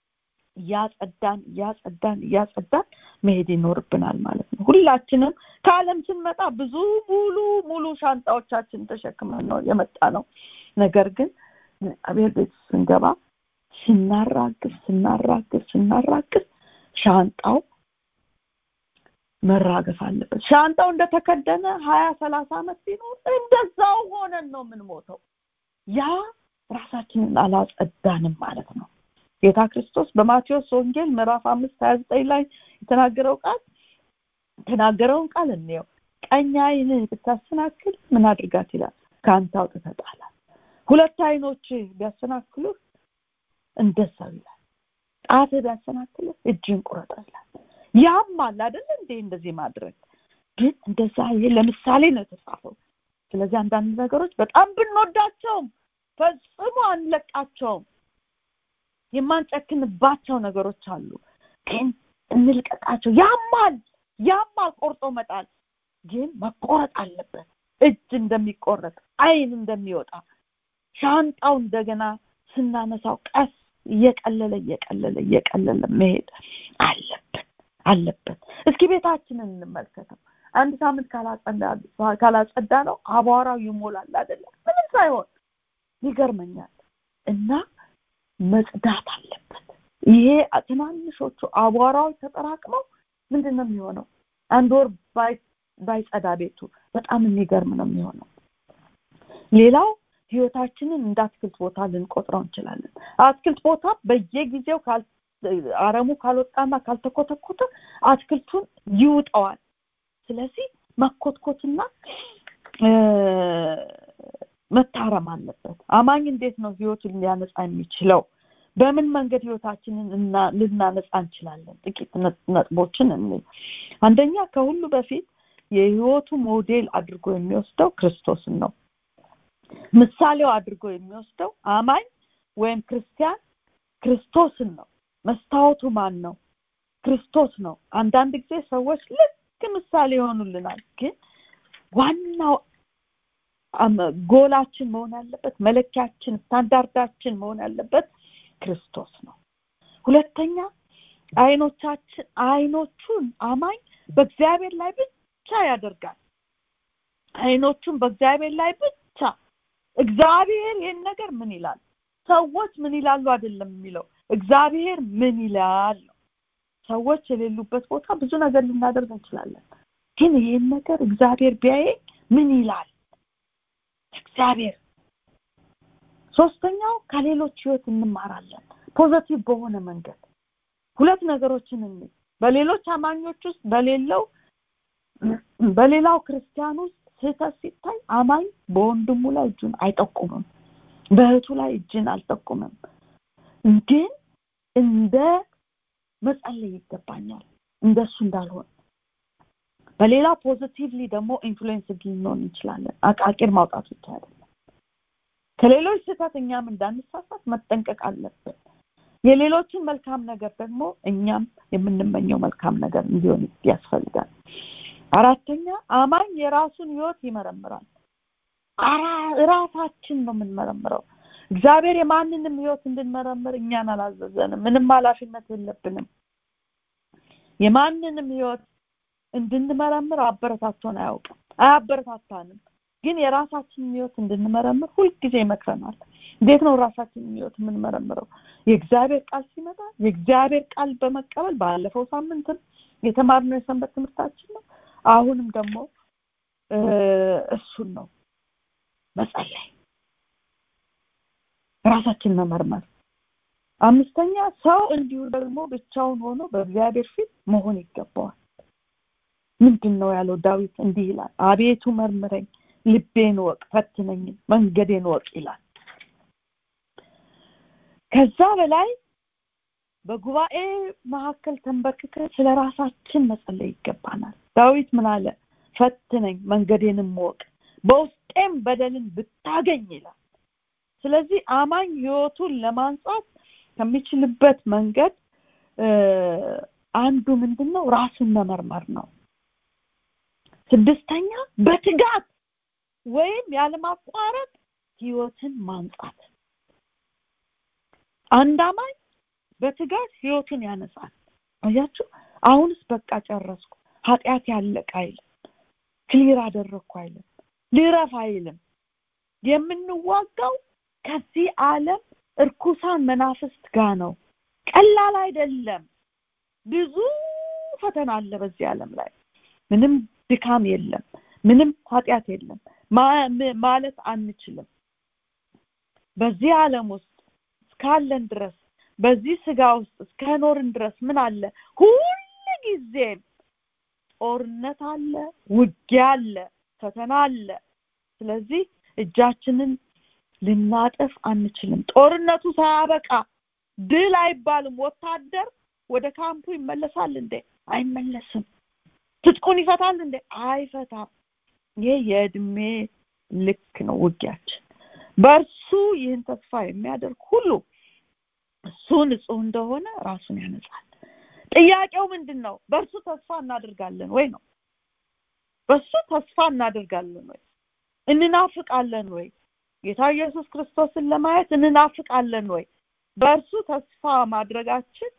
እያጸዳን እያጸዳን እያጸዳን መሄድ ይኖርብናል ማለት ነው ሁላችንም ከአለም ስንመጣ ብዙ ሙሉ ሙሉ ሻንጣዎቻችን ተሸክመን ነው የመጣ ነው ነገር ግን እግዚአብሔር ቤት ስንገባ ስናራግፍ ስናራግፍ ስናራግፍ ሻንጣው መራገፍ አለበት ሻንጣው እንደተከደነ ሀያ ሰላሳ አመት ቢኖር እንደዛው ሆነን ነው የምንሞተው ያ ራሳችንን አላጸዳንም ማለት ነው ጌታ ክርስቶስ በማቴዎስ ወንጌል ምዕራፍ አምስት ሀያ ዘጠኝ ላይ የተናገረው ቃል የተናገረውን ቃል እንየው ቀኝ አይንህ ብታሰናክል ምን አድርጋት ይላል ከአንተ አውጥተህ ጣላት ሁለት አይኖች ቢያሰናክሉህ እንደዛው ይላል ጣትህ ቢያሰናክልህ እጅን ቁረጠ ይላል ያማል አይደል እንዴ እንደዚህ ማድረግ ግን እንደዛ ይሄ ለምሳሌ ነው የተጻፈው ስለዚህ አንዳንድ ነገሮች በጣም ብንወዳቸውም ፈጽሞ አንለቃቸውም የማንጨክንባቸው ነገሮች አሉ ግን እንልቀቃቸው ያማል ያማል ቆርጦ መጣል ግን መቆረጥ አለበት እጅ እንደሚቆረጥ አይን እንደሚወጣ ሻንጣው እንደገና ስናነሳው ቀስ እየቀለለ እየቀለለ እየቀለለ መሄድ አለብን አለበት እስኪ ቤታችንን እንመልከተው አንድ ሳምንት ካላጸዳ ነው አቧራው ይሞላል አይደለም ምንም ሳይሆን ይገርመኛል እና መጽዳት አለበት ይሄ ትናንሾቹ አቧራዎች ተጠራቅመው ምንድን ነው የሚሆነው አንድ ወር ባይጸዳ ቤቱ በጣም የሚገርም ነው የሚሆነው ሌላው ህይወታችንን እንደ አትክልት ቦታ ልንቆጥረው እንችላለን አትክልት ቦታ በየጊዜው አረሙ ካልወጣና ካልተኮተኮተ አትክልቱን ይውጠዋል ስለዚህ መኮትኮትና መታረም አለበት አማኝ እንዴት ነው ህይወቱን ሊያነጻ የሚችለው በምን መንገድ ህይወታችንን ልናነጻ እንችላለን ጥቂት ነጥቦችን እኔ አንደኛ ከሁሉ በፊት የህይወቱ ሞዴል አድርጎ የሚወስደው ክርስቶስን ነው ምሳሌው አድርጎ የሚወስደው አማኝ ወይም ክርስቲያን ክርስቶስን ነው መስታወቱ ማን ነው ክርስቶስ ነው አንዳንድ ጊዜ ሰዎች ልክ ምሳሌ ይሆኑልናል ግን ዋናው ጎላችን መሆን ያለበት መለኪያችን ስታንዳርዳችን መሆን ያለበት ክርስቶስ ነው ሁለተኛ አይኖቻችን አይኖቹን አማኝ በእግዚአብሔር ላይ ብቻ ያደርጋል አይኖቹን በእግዚአብሔር ላይ ብቻ እግዚአብሔር ይህን ነገር ምን ይላል ሰዎች ምን ይላሉ አይደለም የሚለው እግዚአብሔር ምን ይላል ሰዎች የሌሉበት ቦታ ብዙ ነገር ልናደርግ እንችላለን ግን ይህን ነገር እግዚአብሔር ቢያየኝ ምን ይላል እግዚአብሔር ሶስተኛው ከሌሎች ህይወት እንማራለን ፖዘቲቭ በሆነ መንገድ ሁለት ነገሮችን እኔ በሌሎች አማኞች ውስጥ በሌለው በሌላው ክርስቲያን ውስጥ ስህተት ሲታይ አማኝ በወንድሙ ላይ እጁን አይጠቁምም በእህቱ ላይ እጅን አልጠቁምም ግን እንደ መጸለይ ይገባኛል እንደሱ እንዳልሆን በሌላ ፖዚቲቭሊ ደግሞ ኢንፍሉዌንስ ልንሆን እንችላለን አቃቂር ማውጣት ብቻ አይደለም ከሌሎች ስህተት እኛም እንዳንሳሳት መጠንቀቅ አለብን የሌሎችን መልካም ነገር ደግሞ እኛም የምንመኘው መልካም ነገር እንዲሆን ያስፈልጋል አራተኛ አማኝ የራሱን ህይወት ይመረምራል ራሳችን ነው የምንመረምረው እግዚአብሔር የማንንም ህይወት እንድንመረምር እኛን አላዘዘንም ምንም ኃላፊነት የለብንም የማንንም ህይወት እንድንመረምር አበረታቶን አያውቅም አያበረታታንም ግን የራሳችንን ህይወት እንድንመረምር ሁልጊዜ ይመክረናል እንዴት ነው ራሳችንን ህይወት የምንመረምረው የእግዚአብሔር ቃል ሲመጣ የእግዚአብሔር ቃል በመቀበል ባለፈው ሳምንትም የተማርነው የሰንበት ትምህርታችን ነው አሁንም ደግሞ እሱን ነው መጸለይ ራሳችን መመርመር አምስተኛ ሰው እንዲሁ ደግሞ ብቻውን ሆኖ በእግዚአብሔር ፊት መሆን ይገባዋል ምንድን ነው ያለው ዳዊት እንዲህ ይላል አቤቱ መርምረኝ ልቤን ወቅ ፈትነኝ መንገዴን ወቅ ይላል ከዛ በላይ በጉባኤ መካከል ተንበርክከ ስለ ራሳችን መጸለይ ይገባናል ዳዊት ምን አለ ፈትነኝ መንገዴንም ወቅ በውስጤም በደልን ብታገኝ ይላል ስለዚህ አማኝ ህይወቱን ለማንጻት ከሚችልበት መንገድ አንዱ ምንድን ነው ራሱን መመርመር ነው ስድስተኛ በትጋት ወይም ያለማቋረጥ ህይወትን ማንጻት አንድ አማኝ በትጋት ህይወቱን ያነጻል አያችሁ አሁንስ በቃ ጨረስኩ ኃጢአት ያለቀ አይልም ክሊር አደረግኩ አይልም ልረፍ አይልም የምንዋጋው ከዚህ ዓለም እርኩሳን መናፍስት ጋር ነው ቀላል አይደለም ብዙ ፈተና አለ በዚህ ዓለም ላይ ምንም ድካም የለም ምንም ኃጢአት የለም ማለት አንችልም በዚህ ዓለም ውስጥ እስካለን ድረስ በዚህ ስጋ ውስጥ እስከኖርን ድረስ ምን አለ ሁል ጊዜም ጦርነት አለ ውጊያ አለ ፈተና አለ ስለዚህ እጃችንን ልናጠፍ አንችልም ጦርነቱ ሳያበቃ ድል አይባልም ወታደር ወደ ካምፑ ይመለሳል እንዴ አይመለስም ትጥቁን ይፈታል እንዴ አይፈታም ይህ የእድሜ ልክ ነው ውጊያችን በእርሱ ይህን ተስፋ የሚያደርግ ሁሉ እሱ ንጹህ እንደሆነ ራሱን ያነጻል ጥያቄው ምንድን ነው በእርሱ ተስፋ እናደርጋለን ወይ ነው በእሱ ተስፋ እናደርጋለን ወይ እንናፍቃለን ወይ ጌታ ኢየሱስ ክርስቶስን ለማየት እንናፍቃለን ወይ በእርሱ ተስፋ ማድረጋችን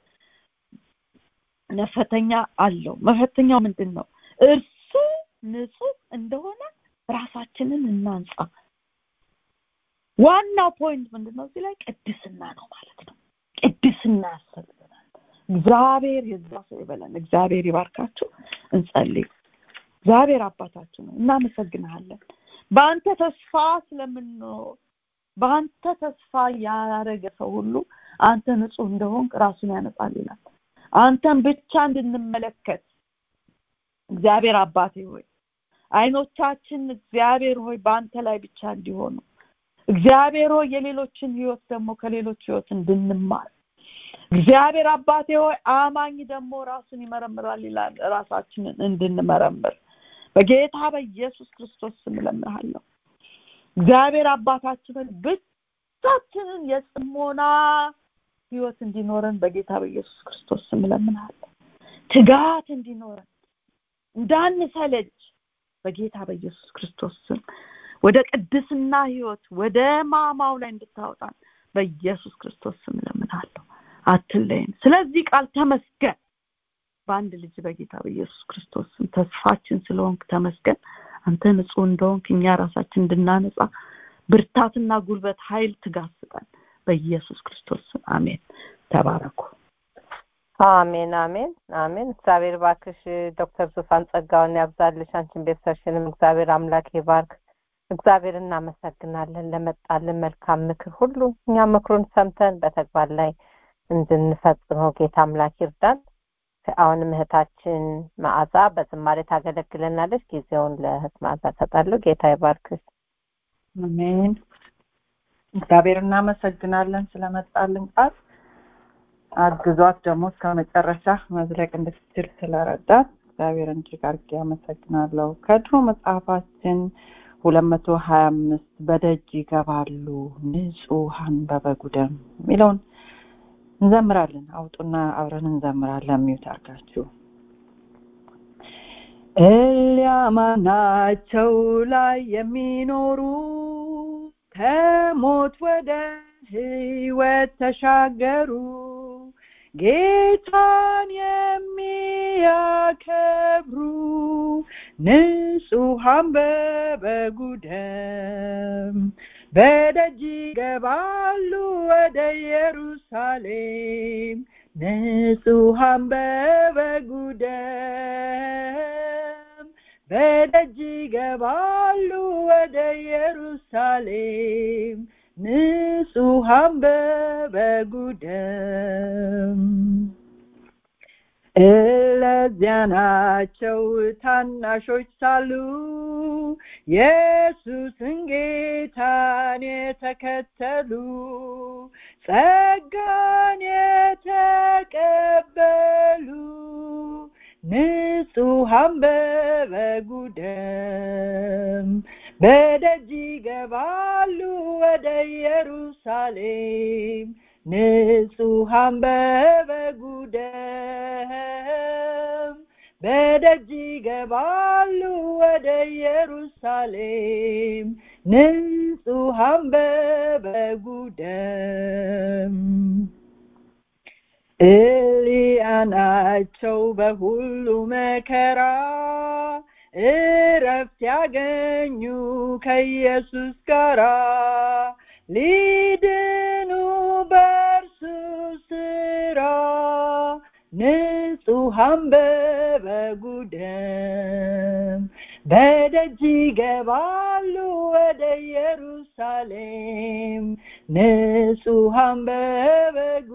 መፈተኛ አለው መፈተኛው ምንድን ነው እርሱ ንጹህ እንደሆነ ራሳችንን እናንጻ ዋናው ፖይንት ምንድን ነው እዚህ ላይ ቅድስና ነው ማለት ነው ቅድስና ያስፈልገናል እግዚአብሔር የዛ ሰው ይበለን እግዚአብሔር ይባርካችሁ እንጸልይ እግዚአብሔር አባታችን ነው እናመሰግንሃለን በአንተ ተስፋ ስለምንኖር በአንተ ተስፋ ያረገ ሰው ሁሉ አንተ ንጹህ እንደሆንክ ራሱን ያነጻል ይላል አንተን ብቻ እንድንመለከት እግዚአብሔር አባቴ ሆይ አይኖቻችን እግዚአብሔር ሆይ በአንተ ላይ ብቻ እንዲሆኑ እግዚአብሔር ሆይ የሌሎችን ህይወት ደግሞ ከሌሎች ህይወት እንድንማር እግዚአብሔር አባቴ ሆይ አማኝ ደግሞ ራሱን ይመረምራል ይላል ራሳችንን እንድንመረምር በጌታ በኢየሱስ ክርስቶስ ስም እለምንሃለሁ እግዚአብሔር አባታችንን ብቻችንን የጽሞና ህይወት እንዲኖረን በጌታ በኢየሱስ ክርስቶስ ስም እለምንሃለሁ ትጋት እንዲኖረን እንዳንሰለጅ በጌታ በኢየሱስ ክርስቶስ ስም ወደ ቅድስና ህይወት ወደ ማማው ላይ እንድታወጣን በኢየሱስ ክርስቶስ ስም ለምናለሁ አትለይን ስለዚህ ቃል ተመስገን በአንድ ልጅ በጌታ በኢየሱስ ክርስቶስ ስም ተስፋችን ስለሆንክ ተመስገን አንተ ንጹህ እንደሆንክ እኛ ራሳችን እንድናነጻ ብርታትና ጉልበት ኃይል ትጋስጠን በኢየሱስ ክርስቶስ ስም አሜን ተባረኩ አሜን አሜን አሜን እግዚአብሔር ባክሽ ዶክተር ዙፋን ጸጋውን ያብዛልሽ አንቺን ቤተሰብሽንም እግዚአብሔር አምላክ ይባርክ እግዚአብሔር እናመሰግናለን ለመጣልን መልካም ምክር ሁሉ እኛ ምክሩን ሰምተን በተግባር ላይ እንድንፈጽመው ጌታ አምላክ ይርዳን አሁንም እህታችን መዓዛ በዝማሬ ታገለግለናለች ጊዜውን ለእህት መዓዛ ሰጣለሁ ጌታ ይባርክሽ አሜን እግዚአብሔር እናመሰግናለን ስለመጣልን ቃል አግዟት ደግሞ እስከ መጨረሻ መዝለቅ እንድትችል ስለረዳት እግዚአብሔር እጅግ አድርጌ አመሰግናለሁ ከድሮ መጽሐፋችን ሁለት መቶ ሀያ አምስት በደጅ ይገባሉ ንጹሐን በበጉ ደም የሚለውን እንዘምራለን አውጡና አብረን እንዘምራለን ሚዩት አርጋችሁ ኤልያማናቸው ላይ የሚኖሩ ከሞት ወደ ህይወት ተሻገሩ ጌታን የሚያከብሩ ንጹሐን በበጉ ደም በደጅ ይገባሉ ወደ ኢየሩሳሌም ንጹሐን በበጉ ደም በደጅ ይገባሉ ወደ ኢየሩሳሌም ንጹሐን በበጉ ደም እለዚያ ናቸው ታናሾች ሳሉ ኢየሱስን ጌታን የተከተሉ ጸጋን የተቀበሉ ንጹሐን በበጉ ደም በደጅ ይገባሉ ወደ ኢየሩሳሌም ንጹሐን በበጉ ደም በደጅ ይገባሉ ወደ ኢየሩሳሌም ንጹሐን በበጉ ደም ኤልያ ናቸው በሁሉ መከራ እረፍት ያገኙ ከኢየሱስ ጋራ ሊድኑ በእርሱ ስራ ንጹሐን በበጉ ደም በደጅ ይገባሉ ወደ ኢየሩሳሌም ንጹሐን በበጉ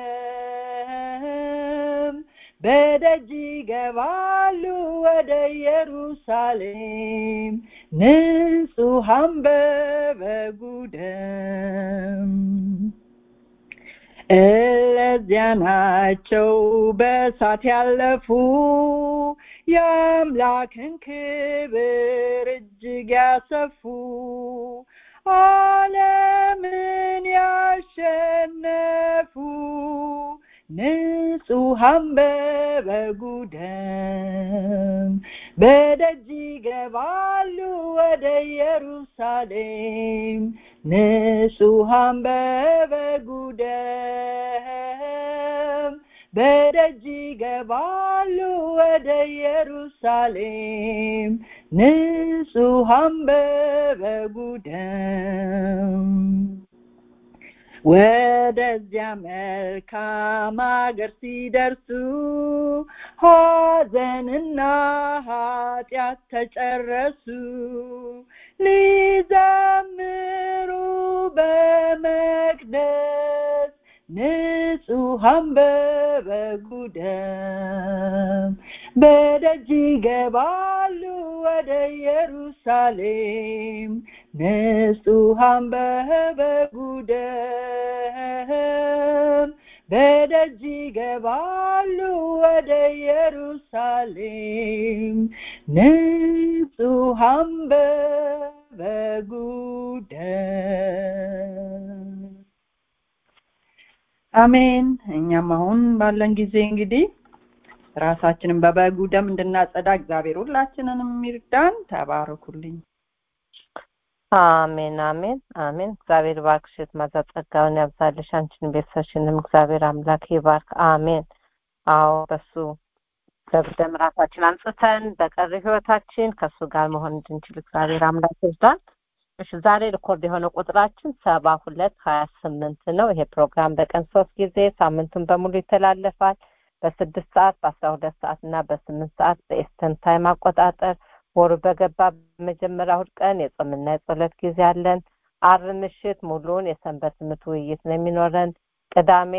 ደም በደጅ ይገባሉ ወደ ኢየሩሳሌም ንጹሐን በበጉ ደም እለዚያ ናቸው በእሳት ያለፉ የአምላክን ክብር እጅግ ያሰፉ ዓለምን ያሸነፉ ንጹሐን በበጉ ደም በደጅ ይገባሉ ወደ ኢየሩሳሌም ንጹሐን በበጉ ደም በደጅ ይገባሉ ወደ ኢየሩሳሌም ንጹሐን በበጉ ደም ወደዚያ መልካም አገር ሲደርሱ ሐዘንና ኃጢአት ተጨረሱ ሊዘምሩ በመቅደስ ንጹሐን በበጉ ደም በደጅ ይገባሉ ወደ ኢየሩሳሌም ንጹሐን በበጉ ደም በደጅ ይገባሉ ወደ ኢየሩሳሌም ንጹሐን በበጉ ደም አሜን እኛም አሁን ባለን ጊዜ እንግዲህ ራሳችንን በበጉ ደም እንድናጸዳ እግዚአብሔር ሁላችንንም ይርዳን ተባረኩልኝ አሜን አሜን አሜን። እግዚአብሔር ባርክሽ ማዛ ጸጋውን ያብዛልሽ፣ አንቺን ቤተሰብሽንም እግዚአብሔር አምላክ ይባርክ። አሜን። አዎ በሱ በደም ራሳችን አንጽተን በቀሪ ህይወታችን ከእሱ ጋር መሆን እንድንችል እግዚአብሔር አምላክ ይርዳን። እሺ ዛሬ ሪኮርድ የሆነው ቁጥራችን ሰባ ሁለት ሀያ ስምንት ነው። ይሄ ፕሮግራም በቀን ሶስት ጊዜ ሳምንቱን በሙሉ ይተላለፋል። በስድስት ሰዓት በአስራ ሁለት ሰዓት እና በስምንት ሰዓት በኤስተን ታይም አቆጣጠር ወሩ በገባ በመጀመሪያ እሑድ ቀን የጾምና የጸሎት ጊዜ አለን። አርብ ምሽት ሙሉውን የሰንበት ትምህርት ውይይት ነው የሚኖረን። ቅዳሜ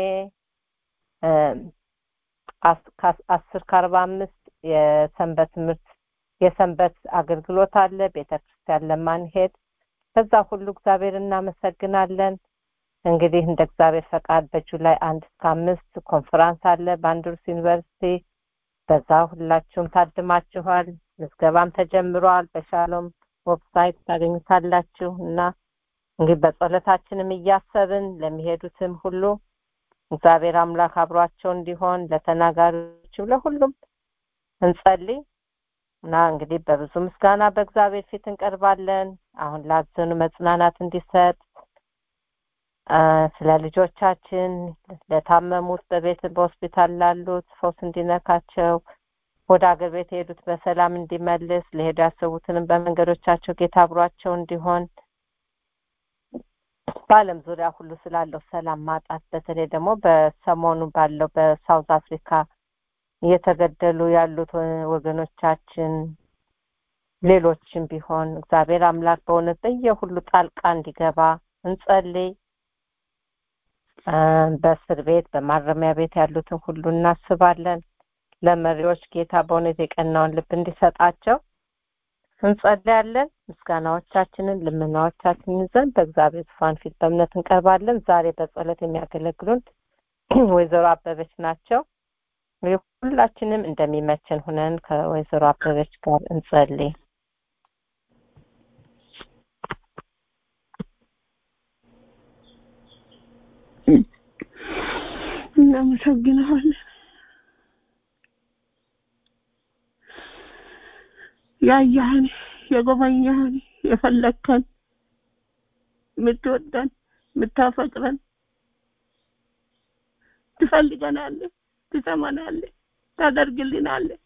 አስር ከአርባ አምስት የሰንበት ትምህርት የሰንበት አገልግሎት አለ። ቤተ ክርስቲያን ለማንሄድ ከዛ ሁሉ እግዚአብሔር እናመሰግናለን። እንግዲህ እንደ እግዚአብሔር ፈቃድ በጁላይ አንድ እስከ አምስት ኮንፈራንስ አለ በአንድሩስ ዩኒቨርሲቲ። በዛ ሁላችሁም ታድማችኋል። ምዝገባም ተጀምሯል። በሻሎም ዌብሳይት ታገኙታላችሁ እና እንግዲህ በጸሎታችንም እያሰብን ለሚሄዱትም ሁሉ እግዚአብሔር አምላክ አብሯቸው እንዲሆን ለተናጋሪዎችም ለሁሉም እንጸልይ እና እንግዲህ በብዙ ምስጋና በእግዚአብሔር ፊት እንቀርባለን። አሁን ላዘኑ መጽናናት እንዲሰጥ ስለ ልጆቻችን ለታመሙት በቤት በሆስፒታል ላሉት ፈውስ እንዲነካቸው ወደ አገር ቤት የሄዱት በሰላም እንዲመልስ ለሄዱ ያሰቡትንም በመንገዶቻቸው ጌታ አብሯቸው እንዲሆን በዓለም ዙሪያ ሁሉ ስላለው ሰላም ማጣት በተለይ ደግሞ በሰሞኑ ባለው በሳውዝ አፍሪካ እየተገደሉ ያሉት ወገኖቻችን ሌሎችም ቢሆን እግዚአብሔር አምላክ በእውነት በየሁሉ ጣልቃ እንዲገባ እንጸልይ። በእስር ቤት በማረሚያ ቤት ያሉትን ሁሉ እናስባለን። ለመሪዎች ጌታ በእውነት የቀናውን ልብ እንዲሰጣቸው እንጸልያለን። ምስጋናዎቻችንን ልመናዎቻችንን ይዘን በእግዚአብሔር ዙፋን ፊት በእምነት እንቀርባለን። ዛሬ በጸሎት የሚያገለግሉን ወይዘሮ አበበች ናቸው። ሁላችንም እንደሚመችን ሁነን ከወይዘሮ አበበች ጋር እንጸልይ። እናመሰግንሃለን ያየህን የጎበኘህን የፈለግከን የምትወደን የምታፈቅረን ትፈልገናለህ ትሰማናለህ ታደርግልናለህ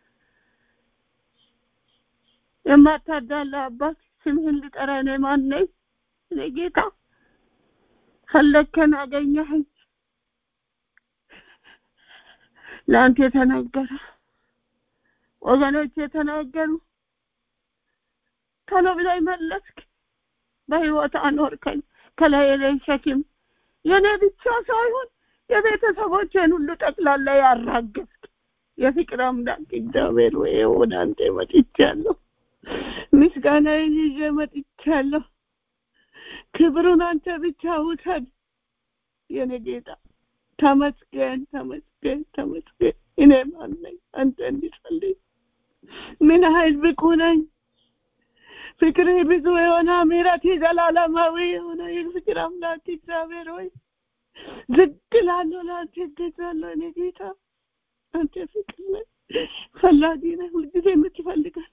የማታዳላ አባት ስምህን ልጠራ እኔ ማን ነኝ እኔ ጌታ ፈለግከን አገኘህኝ ለአንተ የተናገረ ወገኖች የተናገሩ ቶሎ ብላይ መለስክ በህይወት አኖርከኝ ከላይ ላይ ሸክም የኔ ብቻ ሳይሆን የቤተሰቦቼን ሁሉ ጠቅላላ ያራገፍክ የፍቅር አምላክ እግዚአብሔር ወይ ወደ አንተ መጥቻለሁ ምስጋናዬን ይዤ መጥቻለሁ ክብሩን አንተ ብቻ ውሰድ የኔ ጌታ ተመስገን ተመስገን ተመስገን እኔ ማን ነኝ አንተ እንዲጸልይ ምን ኃይል ብቁ ነኝ ፍቅርህ ብዙ የሆነ ምሕረት ዘላለማዊ የሆነ የፍቅር አምላክ እግዚአብሔር ሆይ ዝግ ላለሁ ለአንተ እገዛለሁ እኔ ጌታ አንተ ፍቅር ነህ ፈላጊ ነህ ሁልጊዜ የምትፈልጋል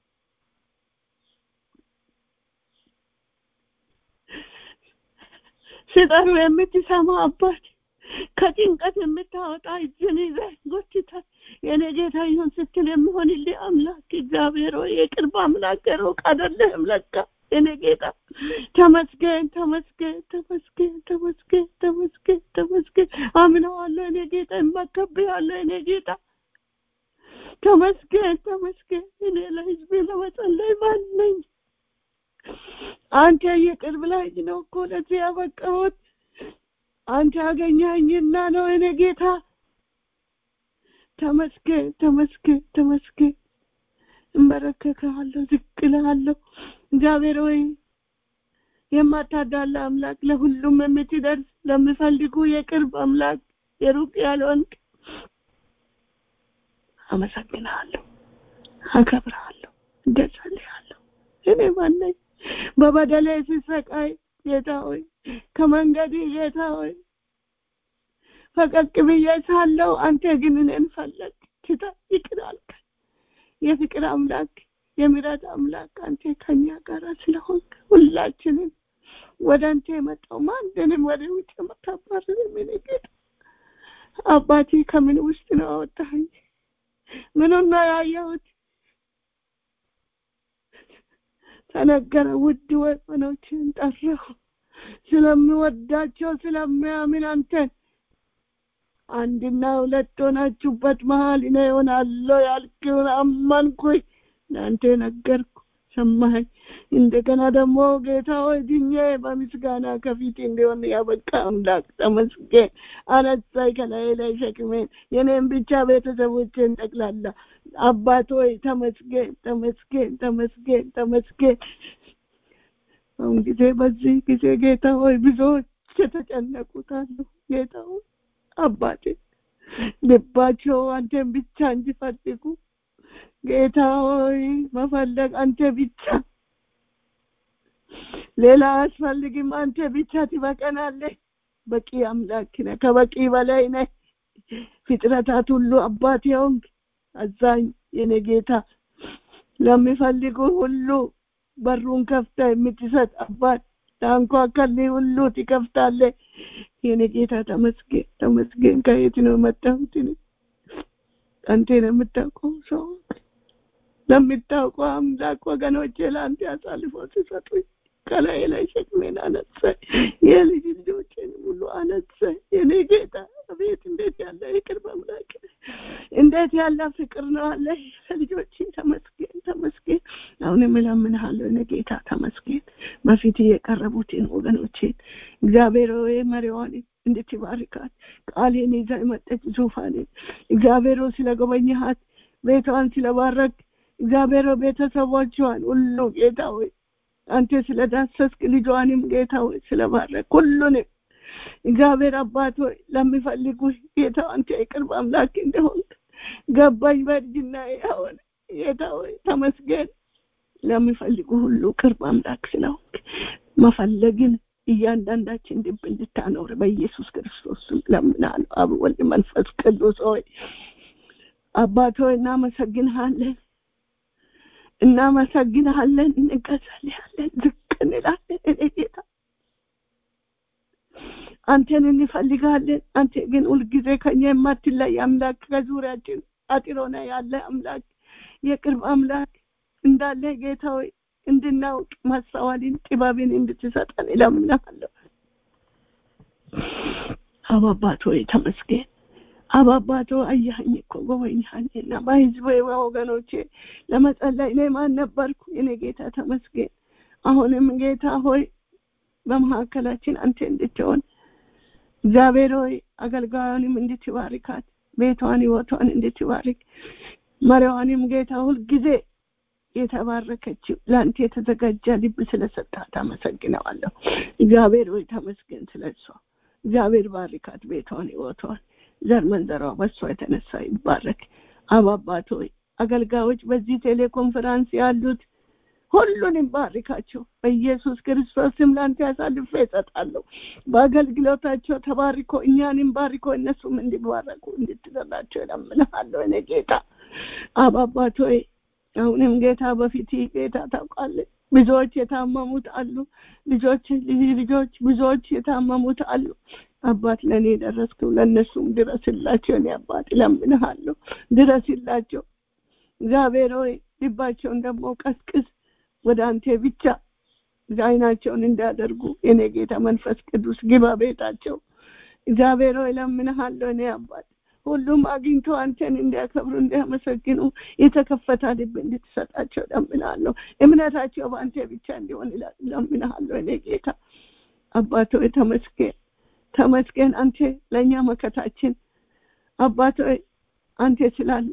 ሲጠሩ የምትሰማ አባት ከጭንቀት የምታወጣ እጅን ይዘህ ጎትተህ የኔ ጌታ ይሁን ስትል የሚሆንልህ አምላክ እግዚአብሔር ሆይ የቅርብ አምላክ ሩቅ አይደለህም ለካ የኔ ጌታ ተመስገን ተመስገን ተመስገን ተመስገን ተመስገን ተመስገን አምነዋለሁ እኔ ጌታ እመከብሃለሁ እኔ ጌታ ተመስገን ተመስገን እኔ ለህዝቤ ለመጸለይ ማን ነኝ አንተ የቅርብ ላይ ነው እኮ ለዚህ ያበቃሁት አንተ ያገኘኸኝና ነው እኔ ጌታ ተመስገን ተመስገን ተመስገን እመረከከሃለሁ ዝቅ እልሃለሁ እግዚአብሔር ሆይ የማታዳላ አምላክ ለሁሉም የምትደርስ ለሚፈልጉ የቅርብ አምላክ የሩቅ ያልሆንክ አመሰግናለሁ አከብርሃለሁ እገዛልሃለሁ እኔ ማነኝ በበደሌ ሲሰቃይ ጌታ ሆይ ከመንገድ ጌታ ሆይ ፈቀቅ ብዬ ሳለው አንተ ግን እኔን ፈለግ ትታ ይቅር አልከኝ የፍቅር አምላክ የምሕረት አምላክ አንተ ከኛ ጋር ስለሆንክ ሁላችንም ወደ አንተ የመጣው ማንንም ወደ ውጭ የምታባርር ምን ጌታ አባቴ ከምን ውስጥ ነው አወጣኸኝ? ምኑን ነው ያየሁት? ተነገረ። ውድ ወገኖችን ጠራሁ ስለምወዳቸው ስለሚያምን አንተን አንድና ሁለት ሆናችሁበት መሀል እኔ እሆናለሁ ያልክውን አመንኩኝ። ለአንተ ነገርኩ፣ ሰማኸኝ። እንደገና ደግሞ ጌታ ሆይ ድኜ በምስጋና ከፊት እንዲሆን ያበቃ አምላክ ተመስገን። አነሳኝ ከላይ ላይ ሸክሜን የኔን ብቻ ቤተሰቦቼን ጠቅላላ አባት ሆይ ተመስገን፣ ተመስገን፣ ተመስገን፣ ተመስገን። አሁን ጊዜ በዚህ ጊዜ ጌታ ሆይ ብዙዎች የተጨነቁት አሉ። ጌታ ሆይ አባቴ ልባቸው አንተን ብቻ እንዲፈልጉ ጌታ ሆይ መፈለግ አንተ ብቻ ሌላ አያስፈልግም። አንተ ብቻ ትበቀናለህ። በቂ አምላክ ነህ፣ ከበቂ በላይ ነህ። ፍጥረታት ሁሉ አባት ሆንክ፣ አዛኝ የኔ ጌታ ለሚፈልጉ ሁሉ በሩን ከፍተ የምትሰጥ አባት ታንኳከልህ ሁሉ ትከፍታለህ። የኔ ጌታ ተመስገን ተመስገን። ከየት ነው የመጣሁት? አንተ ነው የምታውቀው ሰው ለምታውቀው አምላክ ወገኖቼ ለአንተ አሳልፎ ሲሰጡኝ ከላይ ላይ ሸክሜን አነሳ፣ የልጅ ልጆችን ሁሉ አነሳ። የኔ ጌታ ቤት እንዴት ያለ ይቅር በምላክ እንዴት ያለ ፍቅር ነው አለ ልጆች ተመስገን ተመስገን። አሁንም እለምንሃለሁ እኔ ጌታ ተመስገን። በፊት የቀረቡትን ወገኖቼን እግዚአብሔር ሆይ መሪዋን እንድትባርካት ቃሌን ይዛ የመጠች ዙፋኔን እግዚአብሔር ስለጎበኘሃት ቤቷን ስለባረክ እግዚአብሔር ቤተሰቦቿን ሁሉ ጌታ ሆይ አንተ ስለዳሰስክ ልጇንም ጌታ ሆይ ስለባረክ ሁሉንም እግዚአብሔር አባት ሆይ ለሚፈልጉ ጌታ አንተ የቅርብ አምላክ እንደሆን ገባኝ። በእርጅና ያሆን ጌታ ሆይ ተመስገን። ለሚፈልጉ ሁሉ ቅርብ አምላክ ስለሆንክ መፈለግን እያንዳንዳችን ልብ እንድታኖር በኢየሱስ ክርስቶስ ስም ለምናለሁ። አብ ወልድ መንፈስ ቅዱስ ሆይ አባት ሆይ እናመሰግንሃለን እናመሰግንሃለን፣ እንገዛልሃለን፣ ዝቅ እንላለን። እኔ ጌታ አንተን እንፈልጋለን። አንተ ግን ሁልጊዜ ከኛ የማትለይ አምላክ ከዙሪያችን አጥሮና ያለ አምላክ የቅርብ አምላክ እንዳለ ጌታ ሆይ እንድናውቅ ማስተዋልን ጥበብን እንድትሰጠን እለምንሃለሁ። አባባት ሆይ ተመስገን። አባባቶ አያኸኝ እኮ ጎበኛኸኝና በህዝብ ወገኖቼ ለመጸለይ እኔ ማን ነበርኩ? እኔ ጌታ ተመስገን። አሁንም ጌታ ሆይ በመካከላችን አንተ እንድትሆን እግዚአብሔር ሆይ አገልጋዩንም እንድትባርካት ቤቷን ህይወቷን እንድትባርክ መሪዋንም ጌታ ሁልጊዜ የተባረከችው ለአንተ የተዘጋጀ ልብ ስለሰጣት አመሰግነዋለሁ። እግዚአብሔር ሆይ ተመስገን ስለሷ። እግዚአብሔር ባርካት ቤቷን ህይወቷን ዘር መንዘሯ በሷ የተነሳ ይባረክ። አባባት ሆይ አገልጋዮች በዚህ ቴሌኮንፈራንስ ያሉት ሁሉንም ባርካቸው በኢየሱስ ክርስቶስ ስም ላንተ ያሳልፌ እሰጣለሁ። በአገልግሎታቸው ተባርኮ እኛንም ባርኮ እነሱም እንዲባረኩ እንድትረዳቸው እለምንሃለሁ። እኔ ጌታ አባባት ሆይ አሁንም ጌታ በፊት ጌታ ታውቃለህ። ብዙዎች የታመሙት አሉ። ልጆች ልጅ ልጆች ብዙዎች የታመሙት አሉ። አባት ለእኔ ደረስክው፣ ለእነሱም ድረስላቸው። እኔ አባት እለምንሃለሁ፣ ድረስላቸው። እግዚአብሔር ሆይ ልባቸውን ደግሞ ቀስቅስ፣ ወደ አንተ ብቻ አይናቸውን እንዳደርጉ የኔ ጌታ መንፈስ ቅዱስ ግባ ቤታቸው። እግዚአብሔር ሆይ እለምንሃለሁ። እኔ አባት ሁሉም አግኝቶ አንተን እንዲያከብሩ እንዲያመሰግኑ የተከፈተ ልብ እንድትሰጣቸው እለምንሃለሁ። እምነታቸው በአንተ ብቻ እንዲሆን እለምንሃለሁ። እኔ ጌታ አባት ሆይ ተመስገን ተመስገን። አንተ ለእኛ መከታችን አባት ሆይ አንተ ስላለ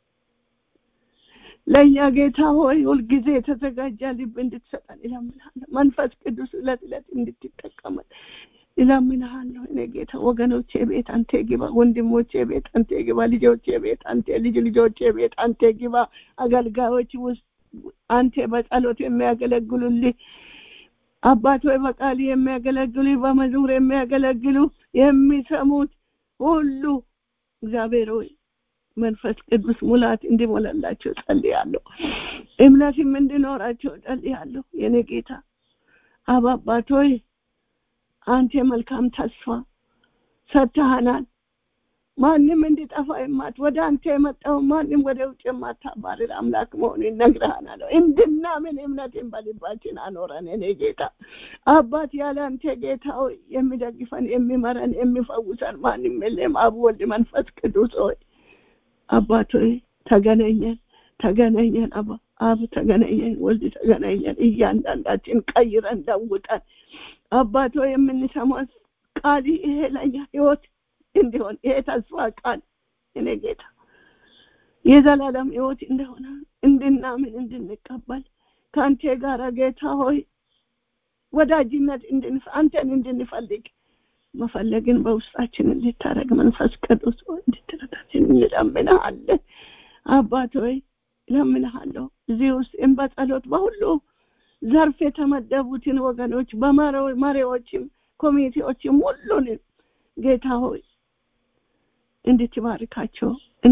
ለእኛ ጌታ ሆይ ሁልጊዜ የተዘጋጀ ልብ እንድትሰጠን እለምንሃለሁ። መንፈስ ቅዱስ እለት እለት እንድትጠቀመን እለምንሃለሁ። እኔ ጌታ ወገኖቼ ቤት አንተ ግባ፣ ወንድሞቼ ቤት አንተ ግባ፣ ልጆቼ ቤት አንተ ልጅ ልጆቼ ቤት አንተ ግባ። አገልጋዮች ውስጥ አንተ በጸሎት የሚያገለግሉልህ አባት ሆይ በቃል የሚያገለግሉ በመዝሙር የሚያገለግሉ የሚሰሙት ሁሉ እግዚአብሔር ሆይ መንፈስ ቅዱስ ሙላት እንዲሞላላቸው ጸልያለሁ። እምነትም እንዲኖራቸው ጸልያለሁ። የኔ ጌታ አብ አባት ሆይ አንተ መልካም ተስፋ ሰጥተሃናል። ማንም እንዲጠፋ የማት ወደ አንተ የመጣው ማንም ወደ ውጭ የማታባርር አምላክ መሆኑን ነግረሃናል። እንድናምን እምነትን በልባችን አኖረን። እኔ ጌታ አባት ያለ አንተ ጌታ ሆይ የሚደግፈን የሚመረን የሚፈውሰን ማንም የለም። አብ ወልድ መንፈስ ቅዱስ ሆይ አባት ሆይ ተገናኘን ተገናኘን አባ አብ ተገናኘን፣ ወልድ ተገናኘን። እያንዳንዳችን ቀይረን ለውጠን አባት ሆይ የምንሰማው ቃል ይሄ ለኛ ህይወት እንዲሆን ይሄ ተስፋ ቃል እኔ ጌታ የዘላለም ህይወት እንደሆነ እንድናምን እንድንቀበል ከአንተ ጋር ጌታ ሆይ ወዳጅነት እንድንፍ አንተን እንድንፈልግ መፈለግን በውስጣችን እንድታደርግ መንፈስ ቅዱስ ሆይ እንድትረዳችን እንለምንሃለን። አባት ሆይ እለምንሃለሁ እዚህ ውስጥ በጸሎት በሁሉ ዘርፍ የተመደቡትን ወገኖች በመሪዎችም ኮሚቴዎችም ሁሉንም ጌታ ሆይ እንድትባርካቸው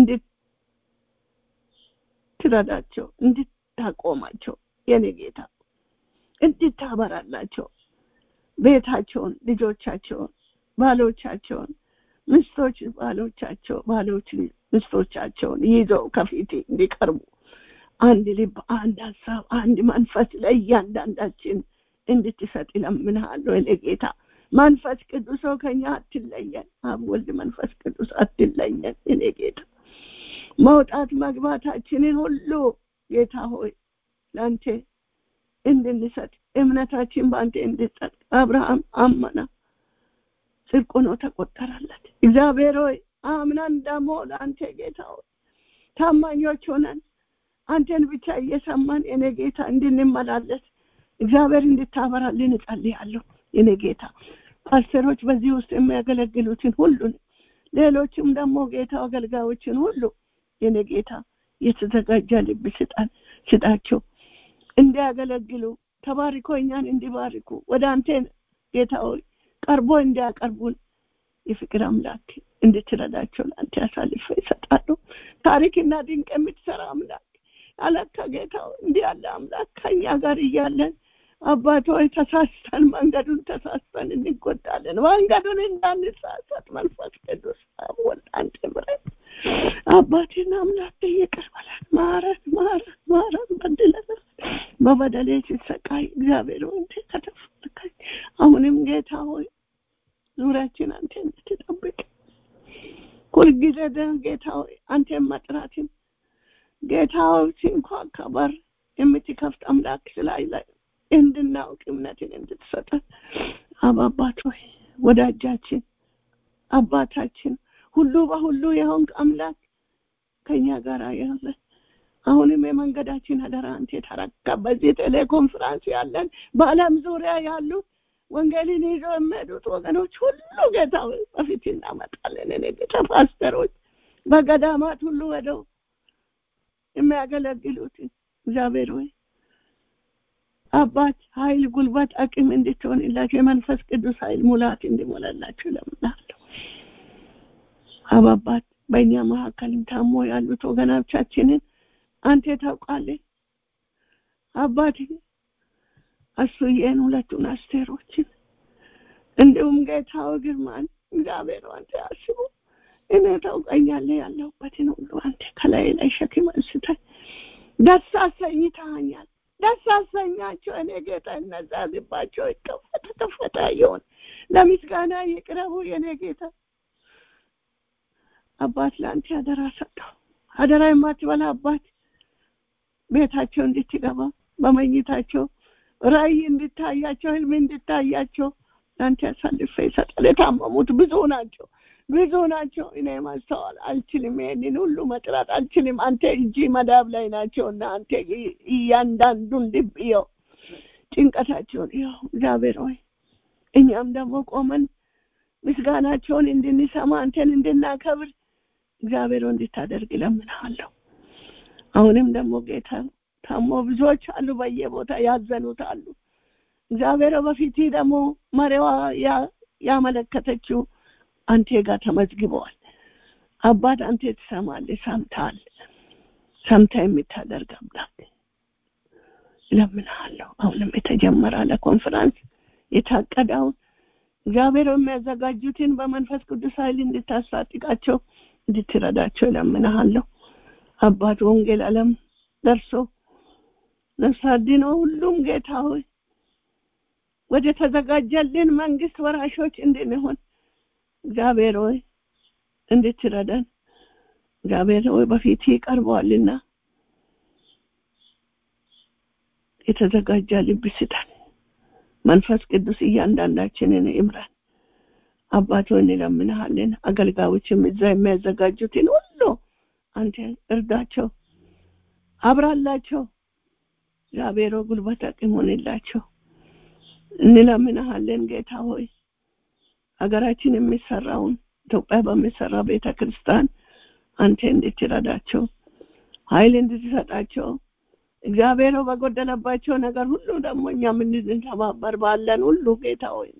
እንድትረዳቸው እንድታቆማቸው የኔ ጌታ እንድታበራላቸው ቤታቸውን ልጆቻቸውን ባሎቻቸውን ምስቶች ባሎቻቸው ባሎች ምስቶቻቸውን ይዘው ከፊት እንዲቀርቡ አንድ ልብ አንድ ሀሳብ አንድ መንፈስ ለእያንዳንዳችን እንድትሰጥ ይለምንሃለሁ እኔ ጌታ መንፈስ ቅዱስ ከኛ አትለየን አብ ወልድ መንፈስ ቅዱስ አትለየን እኔ ጌታ መውጣት መግባታችንን ሁሉ ጌታ ሆይ ለአንተ እንድንሰጥ እምነታችን በአንተ እንድጸጥ አብርሃም አመና ጽድቅ ሆኖ ተቆጠረለት እግዚአብሔር ሆይ አምናን ደግሞ ለአንተ ጌታ ሆይ ታማኞች ሆነን አንተን ብቻ እየሰማን የኔ ጌታ እንድንመላለስ እግዚአብሔር እንድታበራልን እጸልያለሁ የኔ ጌታ ፓስተሮች በዚህ ውስጥ የሚያገለግሉትን ሁሉን ሌሎችም ደግሞ ጌታ አገልጋዮችን ሁሉ የኔ ጌታ የተዘጋጀ ልብ ስጣን ስጣቸው እንዲያገለግሉ ተባርኮ እኛን እንዲባርኩ ወደ አንተ ጌታ ሆይ ቀርቦ እንዲያቀርቡን የፍቅር አምላክ እንድትረዳቸው ለአንተ ያሳልፈ ይሰጣሉ ታሪክና ድንቅ የምትሰራ አምላክ አለካ ጌታ እንዲህ ያለ አምላክ ከኛ ጋር እያለን አባት ሆይ ተሳስተን መንገዱን ተሳስተን እንጎዳለን መንገዱን እንዳንሳሳት መንፈስ ቅዱስ ወልድ አንተ ምረት አባቴና አምላክ ይቅር በለን ማረት ማረት ማረት በድለናል በበደሌ ሲሰቃይ እግዚአብሔር ሆይ እንዴ ከተፈለካኝ አሁንም ጌታ ሆይ ዙሪያችን አንተ እንድትጠብቅ ሁልጊዜ ደህ ጌታ ሆይ አንተን መጥራትን ጌታ ሆይ ሲንኳካ በር የምትከፍት አምላክ ስላለ እንድናውቅ እምነትን እንድትሰጠን አባባት ሆይ ወዳጃችን አባታችን ሁሉ በሁሉ የሆንክ አምላክ ከኛ ጋር ያለ አሁንም የመንገዳችን አደራ አንተ ተረካ በዚህ ቴሌኮንፈረንስ ያለን በአለም ዙሪያ ያሉ ወንጌልን ይዘው የሚሄዱት ወገኖች ሁሉ ጌታ በፊት እናመጣለን እኔ ጌታ ፓስተሮች በገዳማት ሁሉ ወደው የሚያገለግሉትን እግዚአብሔር ሆይ አባት ኃይል ጉልበት አቅም እንድትሆንላቸው የመንፈስ ቅዱስ ኃይል ሙላት እንዲሞላላቸው ለምናለሁ አባባት በእኛ መካከልም ታሞ ያሉት ወገኖቻችንን አንተ ታውቃለህ አባት አሱዬን ሁለቱን አስቴሮችን እንዲሁም ጌታው ግርማን እግዚአብሔር አንተ አስቡ እኔ ታውቀኛለህ ያለሁበትን ሁሉ አንተ ከላይ ላይ ሸክም አንስተህ ደስ አሰኝተኸኛል ደስ አሰኛቸው እኔ ጌታ እነዛ ልባቸው ይከፈተ ከፈተ ይሆን ለምስጋና ይቅረቡ የኔ ጌታ አባት ለአንተ አደራ ሰጠው አደራ የማትበላ አባት ቤታቸው እንድትገባ በመኝታቸው ራእይ እንድታያቸው ህልም እንድታያቸው ለአንተ ያሳልፈ ይሰጣል የታመሙት ብዙ ናቸው ብዙ ናቸው እኔ ማስተዋል አልችልም ይሄንን ሁሉ መጥራት አልችልም አንተ እጂ መዳብ ላይ ናቸው እና አንተ እያንዳንዱን ልብ ይው ጭንቀታቸውን ይው እግዚአብሔር ሆይ እኛም ደግሞ ቆመን ምስጋናቸውን እንድንሰማ አንተን እንድናከብር እግዚአብሔር እንድታደርግ ለምንሃለሁ አሁንም ደግሞ ጌታ ታሞ ብዙዎች አሉ በየቦታ ያዘኑት አሉ እግዚአብሔር በፊት ደግሞ መሪዋ ያመለከተችው አንተ ጋር ተመዝግበዋል አባት አንተ ትሰማለህ ሰምታል ሰምታ የምታደርግ አምላክ እለምንሃለሁ አሁንም የተጀመረ ለኮንፈረንስ የታቀደውን እግዚአብሔር የሚያዘጋጁትን በመንፈስ ቅዱስ ኃይል እንድታስታጥቃቸው እንድትረዳቸው እለምንሃለሁ አባት ወንጌል ዓለም ደርሶ ነፍስ አድኖ ሁሉም ጌታ ሆይ ወደ ተዘጋጀልን መንግስት ወራሾች እንድንሆን እግዚአብሔር ሆይ እንድትረዳን እግዚአብሔር ሆይ በፊት ይቀርበዋልና የተዘጋጀ ልብ ስጠን መንፈስ ቅዱስ እያንዳንዳችንን ይምራን አባቶ እንለምንሃለን አገልጋዮችም እዛ የሚያዘጋጁትን ሁሉ አንተ እርዳቸው አብራላቸው እግዚአብሔር ጉልበት አቅም ሆንላቸው እንለምንሃለን ጌታ ሆይ ሀገራችን የሚሰራውን ኢትዮጵያ በሚሰራ ቤተ ክርስቲያን አንተ እንድትረዳቸው ኃይል እንድትሰጣቸው እግዚአብሔር በጎደለባቸው ነገር ሁሉ ደግሞ እኛ እንድንተባበር ባለን ሁሉ ጌታ ሆይ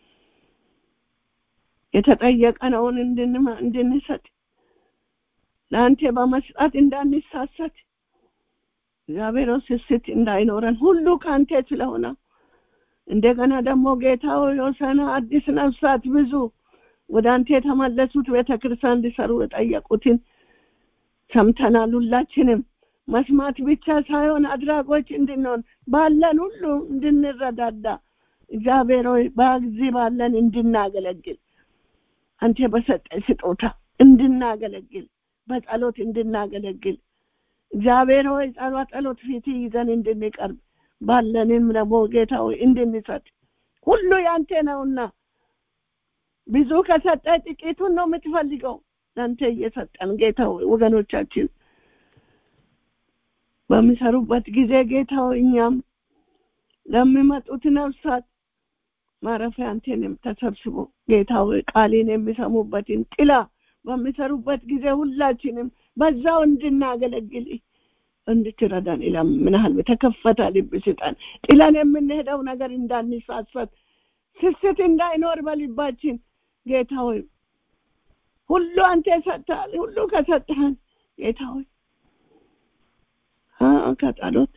የተጠየቀነውን እንድንሰጥ ለአንተ በመስጣት እንዳንሳሰት እግዚአብሔር ስስት እንዳይኖረን ሁሉ ከአንተ ስለሆነ እንደገና ደግሞ ጌታ የወሰነ አዲስ ነፍሳት ብዙ ወደ አንተ የተመለሱት ቤተክርስቲያን እንዲሰሩ የጠየቁትን ሰምተናል ሁላችንም መስማት ብቻ ሳይሆን አድራጎች እንድንሆን ባለን ሁሉ እንድንረዳዳ እግዚአብሔር ሆይ በዚህ ባለን እንድናገለግል አንተ በሰጠ ስጦታ እንድናገለግል በጸሎት እንድናገለግል እግዚአብሔር ሆይ ጸሎት ጸሎት ፊት ይዘን እንድንቀርብ ባለንም ደግሞ ጌታ ሆይ እንድንሰጥ ሁሉ ያንተ ነውና ብዙ ከሰጠ ጥቂቱን ነው የምትፈልገው ለአንተ እየሰጠን ጌታ ሆይ ወገኖቻችን በሚሰሩበት ጊዜ ጌታ ሆይ እኛም ለሚመጡት ነፍሳት ማረፊያ አንተንም ተሰብስቦ ጌታ ሆይ ቃሌን የሚሰሙበትን ጥላ በሚሰሩበት ጊዜ ሁላችንም በዛው እንድናገለግል እንድትረዳን ይለምንሃል የተከፈተ ልብ ስጠን ጥለን የምንሄደው ነገር እንዳንሳሰት ስስት እንዳይኖር በልባችን ጌታ ሆይ ሁሉ አንተ ሰጥተሃል ሁሉ ከሰጠህን ጌታ ሆይ ከጸሎት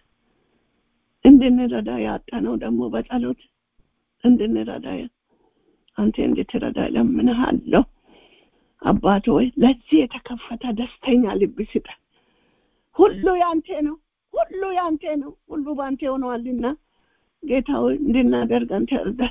እንድንረዳ ያጣነው ደግሞ በጸሎት እንድንረዳ አንተ እንድትረዳ እለምንሃለሁ አባት ሆይ ለዚህ የተከፈተ ደስተኛ ልብ ስጠን ሁሉ ያንተ ነው ሁሉ ያንተ ነው ሁሉ ባንተ ሆነዋልና ጌታ ሆይ እንድናደርግ አንተ እርዳን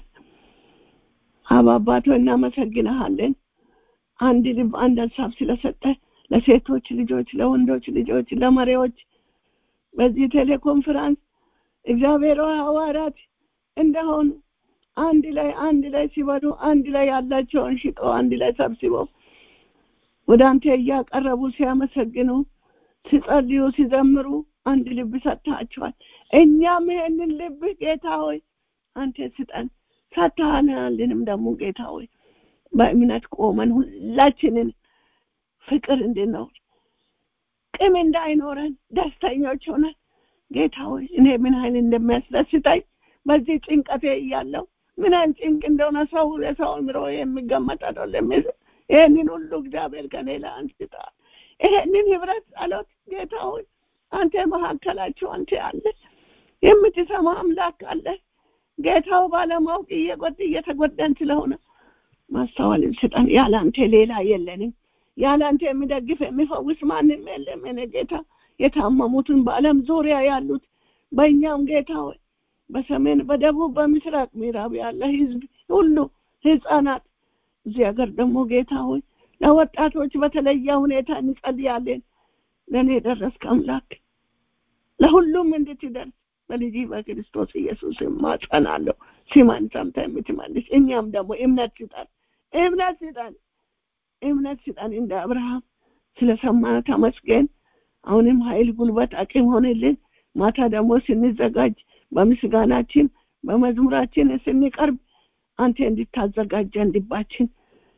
አብ አባት ሆይ እናመሰግንሃለን አንድ ልብ አንድ ሀሳብ ስለሰጠ ለሴቶች ልጆች ለወንዶች ልጆች ለመሪዎች በዚህ ቴሌኮንፈረንስ እግዚአብሔር ሐዋርያት እንደሆኑ አንድ ላይ አንድ ላይ ሲበሉ አንድ ላይ ያላቸውን ሽጦ አንድ ላይ ሰብስበው ወደ አንተ እያቀረቡ ሲያመሰግኑ ሲጸልዩ ሲዘምሩ አንድ ልብ ሰጥታቸዋል እኛም ይሄንን ልብ ጌታ ሆይ አንተ ስጠን ሰጥተሃናልንም ደግሞ ጌታ ሆይ በእምነት ቆመን ሁላችንን ፍቅር እንድንኖር ቅም እንዳይኖረን ደስተኞች ሆነን ጌታ ሆይ እኔ ምን ኃይል እንደሚያስደስተኝ በዚህ ጭንቀቴ እያለው ምን አይነት ጭንቅ እንደሆነ ሰው የሰው ምሮ የሚገመት አይደለም ይህንን ሁሉ እግዚአብሔር ከኔ ላይ አንስተዋል ይሄንን ህብረት ጸሎት ጌታ ሆይ አንተ መካከላቸው አንተ አለ የምትሰማ አምላክ አለ ጌታው ባለማወቅ እየጎድ እየተጎዳን ስለሆነ ማስተዋልን ስጠን ያለ አንተ ሌላ የለንም ያለ አንተ የሚደግፍ የሚፈውስ ማንም የለም እኔ ጌታ የታመሙትን በአለም ዙሪያ ያሉት በእኛም ጌታ ሆይ በሰሜን በደቡብ በምስራቅ ምዕራብ ያለ ህዝብ ሁሉ ህፃናት እዚህ ሀገር ደግሞ ጌታ ሆይ ለወጣቶች በተለየ ሁኔታ እንጸልያለን ለእኔ ደረስክ አምላክ ለሁሉም እንድትደርስ በልጅ በክርስቶስ ኢየሱስ ማጸናለሁ ሲማን ሰምተ የምትመልስ እኛም ደግሞ እምነት ስጠን እምነት ስጠን እምነት ስጠን እንደ አብርሃም ስለሰማ ተመስገን አሁንም ኃይል ጉልበት አቅም ሆንልን ማታ ደግሞ ስንዘጋጅ በምስጋናችን በመዝሙራችን ስንቀርብ አንተ እንድታዘጋጀን ልባችን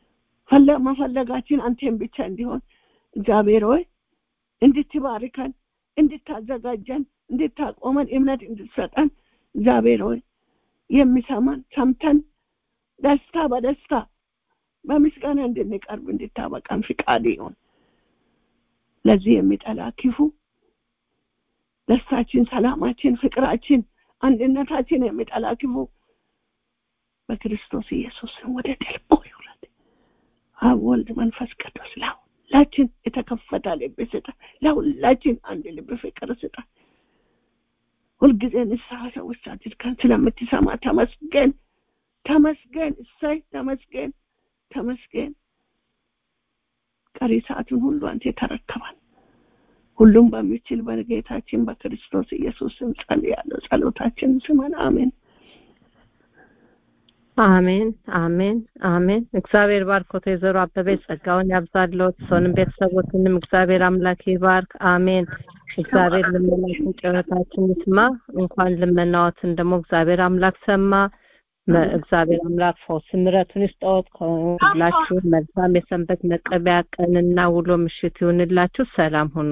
መፈለጋችን አንተን ብቻ እንዲሆን እግዚአብሔር ሆይ እንድትባርከን እንድታዘጋጀን እንድታቆመን እምነት እንድትሰጠን እግዚአብሔር ሆይ የሚሰማን ሰምተን ደስታ በደስታ በምስጋና እንድንቀርብ እንድታበቃን ፍቃድ ይሆን ለዚህ የሚጠላ ክፉ ደስታችን፣ ሰላማችን፣ ፍቅራችን፣ አንድነታችን የሚጠላ ክፉ በክርስቶስ ኢየሱስ ስም ወደ ጥልቁ ይውረድ። አብ ወልድ መንፈስ ቅዱስ ለሁላችን የተከፈተ ልብ ስጣ። ለሁላችን አንድ ልብ ፍቅር ስጣ። ሁልጊዜ ንስሐ ሰዎች አድርገን ስለምትሰማ ተመስገን፣ ተመስገን፣ እሰይ፣ ተመስገን፣ ተመስገን። ቀሪ ሰዓቱን ሁሉ አንተ ተረከባል። ሁሉም በሚችል በጌታችን በክርስቶስ ኢየሱስ ስም ጸልያለሁ። ጸሎታችን ስመን አሜን። አሜን አሜን አሜን። እግዚአብሔር ባርኮት ወይዘሮ አበበች ጸጋውን ያብዛልዎት፣ ሰውንም ቤተሰቦትንም እግዚአብሔር አምላክ ይባርክ። አሜን። እግዚአብሔር ልመናችን ጩኸታችን ይስማ። እንኳን ልመናዎትን ደግሞ እግዚአብሔር አምላክ ሰማ። እግዚአብሔር አምላክ ፈውስ ምሕረቱን ይስጠዎት። ሁላችሁም መልካም የሰንበት መቀበያ ቀንና ውሎ ምሽት ይሁንላችሁ። ሰላም ሁኑ።